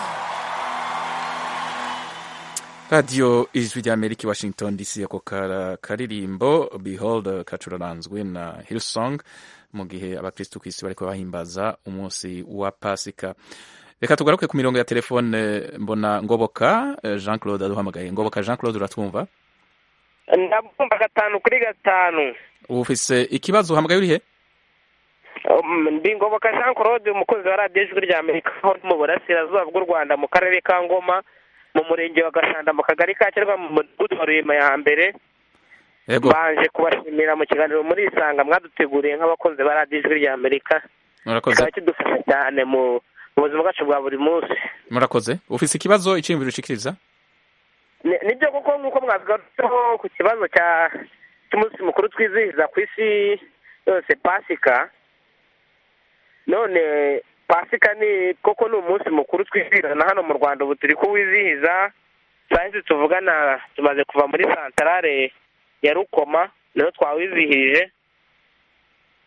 radiyo ijwi ry'amerika i washington dc ako kara- karirimbo behold kacuraranzwe na hillsong mu gihe abakristu ku isi bariko bahimbaza umunsi wa pasika reka tugaruke ku mirongo ya telefone mbona ngoboka eh, jean claude aduhamagaye ngoboka jean claude uratwumva ndabumva gatanu kuri gatanu ufise ikibazo uhamagaye urihe Um, ndi ngoboka jean claude umukozi wa radiyo ijwi rya amerika aho ndi mu burasirazuba bw'u rwanda mu karere ka ngoma mu murenge wa gashanda mu kagari ka kirwa mu mudugudu wa rurema ya hambere Yego. mbanje kubashimira mu kiganiro muri isanga mwaduteguriye nk'abakozi ba radiyo ijwi rya amerika murakoze kikaba kidufasha cyane mu mu buzima bwacu bwa buri munsi murakoze ufise ikibazo iciyumviro ushikiriza Ni- nibyo koko nk'uko mwabigarutseho ku kibazo cya cy'umunsi mukuru twizihiza ku isi yose pasika none pasika ni koko ni umunsi mukuru twizihiza na hano mu rwanda ubu turi kuwizihiza saa hizi tuvugana tumaze kuva muri santarare ya rukoma niho twawizihije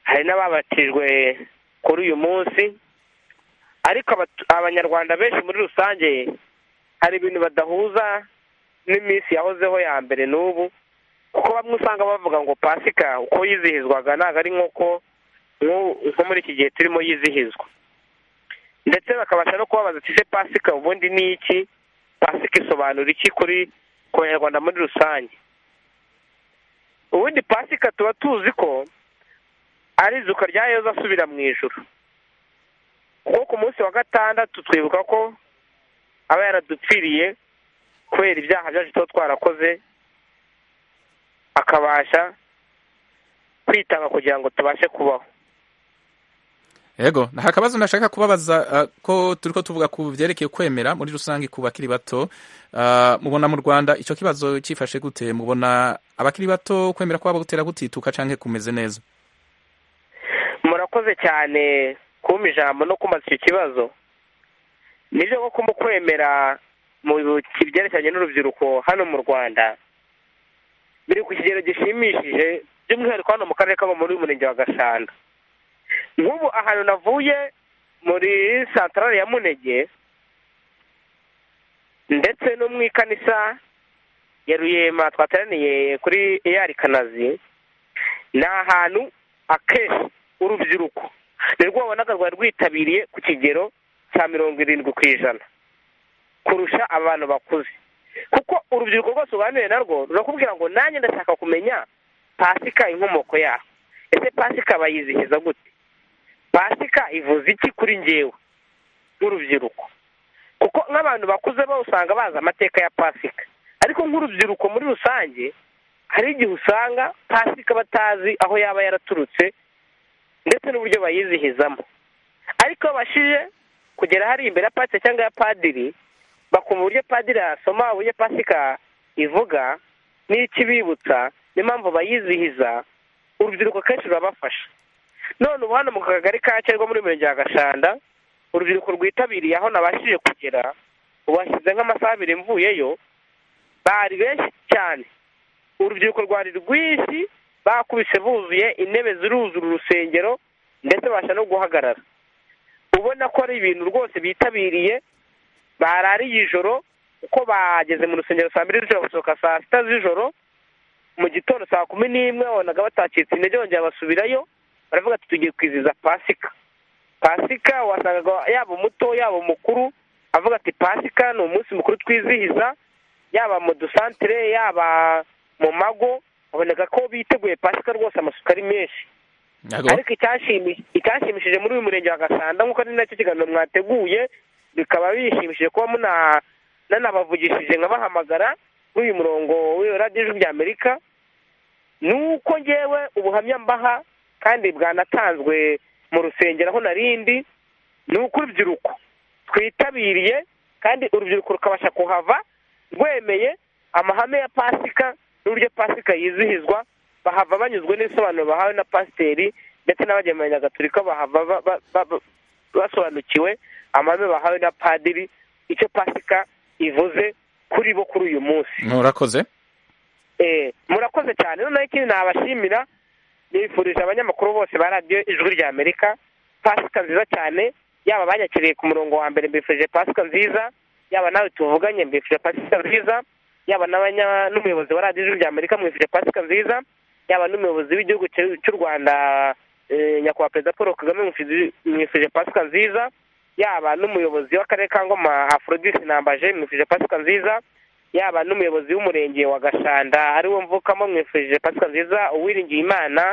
hari n'ababatijwe kuri uyu munsi ariko abatu- abanyarwanda benshi muri rusange hari ibintu badahuza n'iminsi yahozeho ya mbere n'ubu kuko bamwe usanga bavuga ngo pasika uko yizihizwaga ntabwo ari nk'uko nk'u- nko muri iki gihe turimo yizihizwa ndetse bakabasha no kubabaza ati ese pasika ubundi ni iki pasika isobanura iki kuri ku banyarwanda muri rusange ubundi pasika tuba tuzi ko ari izuka rya yezu asubira mu ijuru kuko ku munsi wa gatandatu twibuka ko aba yaradupfiriye kubera ibyaha byacu tuba twarakoze akabasha kwitanga kugira ngo tubashe kubaho Ego, nta kabazo nashaka kubabaza uh, ko turiko tuvuga ku vyerekeye kwemera muri rusange ku bakiri bato. Uh, mubona mu Rwanda ico kibazo cifashe gute? Mubona abakiri bato kwemera kwabo gutera gutituka canke kumeze neza? murakoze cyane kumpa ijambo no kumaza icyo kibazo nibyo koko mu kwemera mu byerekeranye n'urubyiruko hano mu rwanda biri ku kigero gishimishije by'umwihariko hano mu karere ka muri uyu murenge wa gashanda nk'ubu ahantu navuye muri santarare ya munege ndetse no mu ikanisa ya ruyema twateraniye kuri eyari kanazi ni ahantu akenshi urubyiruko nirwo wabonaga rwari rwitabiriye ku kigero cya mirongo irindwi ku ijana kurusha abantu bakuze kuko urubyiruko rwose uganiriye narwo rurakubwira ngo nanjye ndashaka kumenya pasika inkomoko yaho ese pasika bayizihiza gute pasika ivuze iki kuri ngewe nk'urubyiruko kuko nk'abantu bakuze bo usanga bazi amateka ya pasika ariko nk'urubyiruko muri rusange hari igihe usanga pasika batazi aho yaba yaraturutse ndetse n'uburyo bayizihizamo ariko iyo babashije kugera hari imbere ya pasika cyangwa ya padiri bakumva uburyo padiri asoma uburyo pasika ivuga n'ikibibutsa n'impamvu bayizihiza urubyiruko kenshi rurabafasha none ubu hano mu kagari ka cyangwa muri mirenge ya gashanda urubyiruko rwitabiriye aho nabashije kugera ubashyize nk'amasaha abiri mvuyeyo bari benshi cyane urubyiruko rwari rwinshi bakubise buzuye intebe ziruzura urusengero ndetse babasha no guhagarara ubona ko ari ibintu rwose bitabiriye barariye ijoro uko bageze mu rusengero saa mbiri z'ijoro basohoka saa sita z'ijoro mu gitondo saa kumi n'imwe wabonaga batacitse intege bongera basubirayo baravuga ati tugiye kwizihiza pasika pasika wasangaga yaba umuto yaba umukuru avuga ati pasika ni umunsi mukuru twizihiza yaba mu dusantire yaba mu mago baboneka ko biteguye pasika rwose amasuka ari menshi ariko icyashimishije muri uyu murenge wa gasanda nk'uko ari nacyo kiganiro mwateguye bikaba bishimishije kuba muna nanabavugishije nkabahamagara kuri uyu murongo w'iyo radiyo ijwi rya amerika ni uko ngewe ubuhamya mbaha kandi bwanatanzwe mu rusengero aho narindi ni uko urubyiruko twitabiriye kandi urubyiruko rukabasha kuhava rwemeye amahame ya pasika n'uburyo pasika yizihizwa bahava banyuzwe n'ibisobanuro bahawe na pasiteri ndetse n'abagemuranya nyagaturika bahava basobanukiwe amahame bahawe na padiri icyo pasika ivuze kuri bo kuri uyu munsi murakoze murakoze cyane noneho ikindi nabashimira nifurije abanyamakuru bose ba radiyo ijwi rya amerika pasika nziza cyane yaba abanyakiriye ku murongo wa mbere mbifurije pasika nziza yaba nawe tuvuganye mbifurije pasika nziza yaba n'umuyobozi wa radiyo ijwi rya amerika mwifurije pasika nziza yaba n'umuyobozi w'igihugu cy'u rwanda nyakubahwa perezida paul kagame mwifurije pasika nziza yaba n'umuyobozi w'akarere ka ngoma aforodisi nambaje mwifurije pasika nziza yaba n'umuyobozi w'umurenge wa gashanda ariwo mvukamo mwifurije pasika nziza uwiringiye imana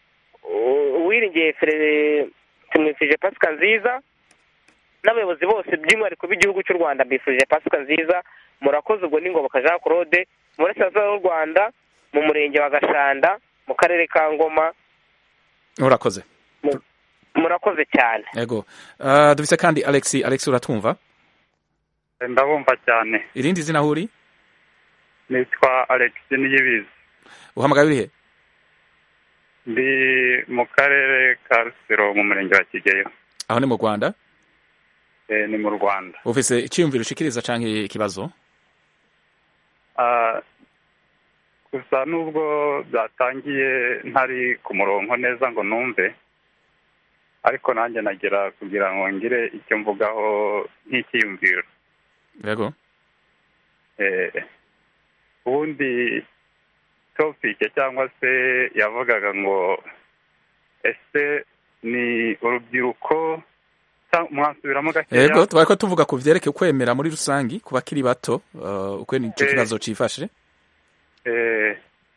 uwiringiye fere tumwifurije pasika nziza n'abayobozi bose by'umwihariko b'igihugu cy'u rwanda mbifurije pasika nziza murakoze ubwo n'ingoboka jean claude mu burasirazuba bw'u rwanda mu murenge wa gashanda mu karere ka ngoma urakoze murakoze cyane yego dufite kandi alex alex uratwumva ndabumva cyane irindi zina aho uri nitwa alex niyibizi uhamagaye urihe ndi mu karere ka rusiro mu murenge wa kigeyo aho ni mu rwanda ni mu rwanda ufise icyiyumviro ushikiriza cyangwa ikibazo gusa nubwo byatangiye ntari ku murongo neza ngo numve ariko nanjye nagira kugira ngo ngire icyo mvugaho nk'icyiyumviro yego Eh, ubundi topike cyangwa se yavugaga ngo ese ni urubyiruko cyangwa mwasubiramo gakeya yego twari ko tuvuga ku byerekeye kwemera muri rusange ku bakiri bato uh, uko icyo Eh. kibazo cyifashe Eh,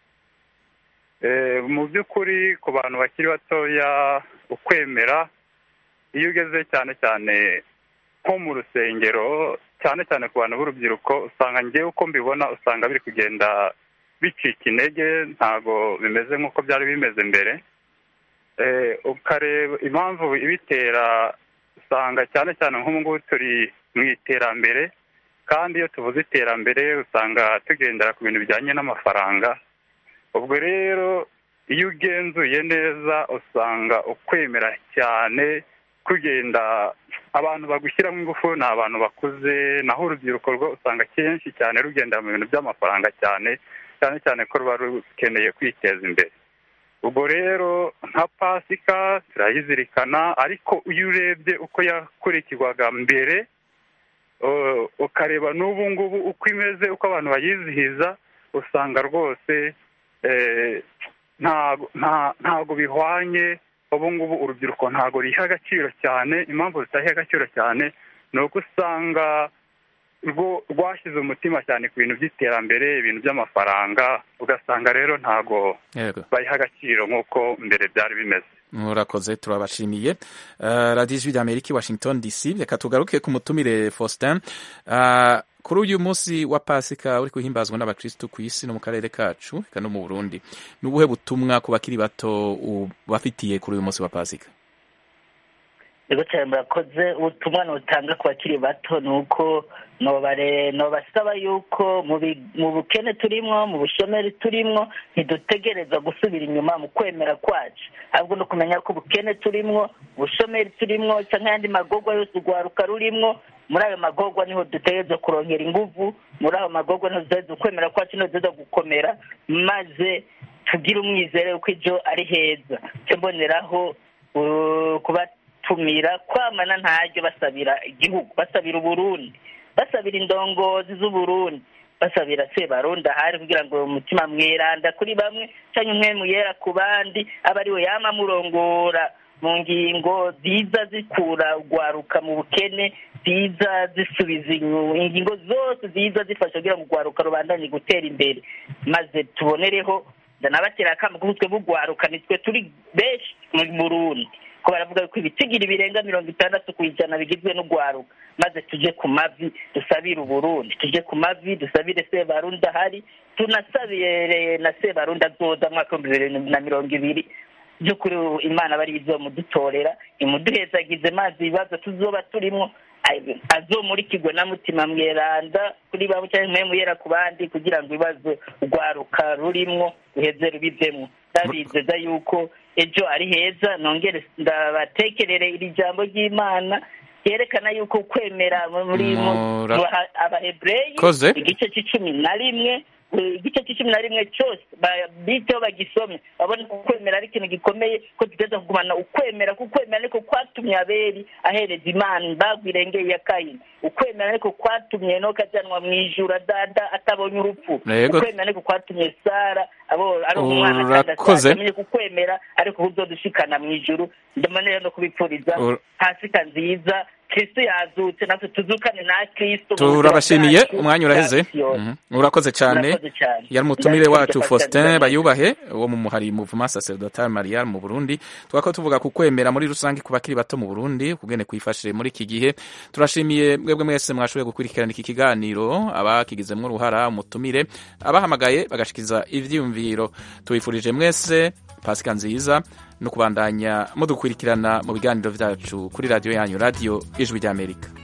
eh, mu by'ukuri ku bantu bakiri batoya ukwemera iyo ugeze cyane cyane nko mu rusengero cyane cyane ku bantu b'urubyiruko usanga ngewe uko mbibona usanga biri kugenda bicika intege ntabwo bimeze nk'uko byari bimeze mbere Eh, ukareba impamvu ibitera usanga cyane cyane nk'ubu ngubu turi mu iterambere kandi iyo tuvuze iterambere usanga tugendera ku bintu bijyanye n'amafaranga ubwo rero iyo ugenzuye neza usanga ukwemera cyane kugenda abantu bagushyiramo ingufu ni abantu bakuze naho urubyiruko rwo usanga kenshi cyane rugendera mu bintu by'amafaranga cyane cyane cyane ko ruba rukeneye kwiteza imbere ubwo rero nka pasika turayizirikana ariko iyo urebye uko yakurikirwaga mbere uh, ukareba n'ubu ngubu uko imeze uko abantu bayizihiza usanga rwose eh, ntago nta- ntago bihwanye ubu ngubu urubyiruko ntago riha agaciro cyane impamvu rutaha agaciro cyane ni uko usanga rwo rwashyize umutima cyane ku bintu by'iterambere ibintu by'amafaranga ugasanga rero ntago yego bayiha agaciro nk'uko mbere byari bimeze murakoze turabashimiye uh, radiyo ijwi ry'amerika i washington dc reka tugaruke ku mutumire faustin uh, kuri uyu munsi wa pasika uri guhimbazwa n'abakirisitu ku isi no mu karere kacu eka no mu burundi ni ubuhe butumwa ku bakiri bato ubafitiye kuri uyu munsi wa pasika yego cyane murakoze ubutumwa nutanga ku bakiri bato ni uko nobare nobasaba yuko mu bi- mu bukene turimwo mu bushomeri turimwo ntidutegereza gusubira inyuma mu kwemera kwacu ahubwo no kumenya ko ubukene turimwo ubushomeri turimwo cyangwa ayandi magorwa yose urwaruka rurimwo muri ayo magorwa niho dutegereza kurongera inguvu muri ayo magorwa niho dutegereza ukwemera kwacu niho dutegereza gukomera maze tugire umwizere ko ibyo ari heza cyo mboneraho uh, kubatumira kwamana ntaryo basabira igihugu basabira uburundi basabira indongozi z'uburundi basabira sebarundi ahari kugira ngo umutima mweranda kuri bamwe cyangwa umwe muyera ku bandi aba ariwe yama amurongora mu ngingo ziza zikura urwaruka mu bukene ziza zisubiza inyuma ingingo zose ziza zifasha kugira ngo urwaruka rubandanye gutera imbere maze tubonereho ndanabatera akamo kuko twe bugwaruka nitwe turi benshi mu burundi ko baravuga ko ibitigira birenga mirongo itandatu ku ijana bigizwe n'urwaruka maze tuje ku mavi dusabire uburundi tuje ku mavi dusabire sebarundi ahari tunasabire na sebarundi azoza mu mwaka w'ibihumbi bibiri na mirongo ibiri by'ukuri imana bari izomudutorera imuduhezagize mazi ibibazo tuzoba turimo ay- azomurikirwe na mutima mweranda kuri bamwe cyangwa mwe muyera ku bandi kugira ngo ibibazo urwaruka rurimwo ruheze rubivemwo ndabizeza yuko ejo ari heza nongere ndabatekerere iri jambo ry'imana ryerekana yuko kwemera muri mu- Mura- mu ha- abahebureyi Koze. igice cy'icumi na rimwe eh, igice cy'icumi na rimwe cyose ba- biteho bagisome babone ko ukwemera ari ikintu gikomeye ko tuteza kugumana ukwemera ko ukwemera niko kwatumye abeli ahereza imana imbago irengeye ya kayini ukwemera niko kwatumye enoka ajyanwa mu ijuru adada atabonye urupfu Yego. ukwemera niko kwatumye sara abo ari umwana kandi Urakoze. amenye ko ukwemera ariko kuzodushikana mu ijuru ndamanera no kubipfuriza Ur- pasika nziza kristo yazutse natwe tuzukane na kristo mu buzima turabashimiye bwacu umwanya uraheze bwa Siyoni. Mhm. urakoze cyane Murakoze cyane. yari umutumire Ndabifurije wacu Pasika faustin nziza. bayubahe wo mu muhari muvuma sacerdotal marial mu burundi twako tuvuga ku kwemera muri rusange ku bakiri bato mu burundi kugene kwifashe muri iki gihe turashimiye mwebwe mwese mwashoboye gukurikirana iki kiganiro abakigizemwo uruhara umutumire abahamagaye bagashikiza ivyiyumviro tubifurije mwese pasika nziza no kubandanya mudukurikirana mu biganiro vyacu kuri radiyo yanyu radiyo ijwi ry'amerika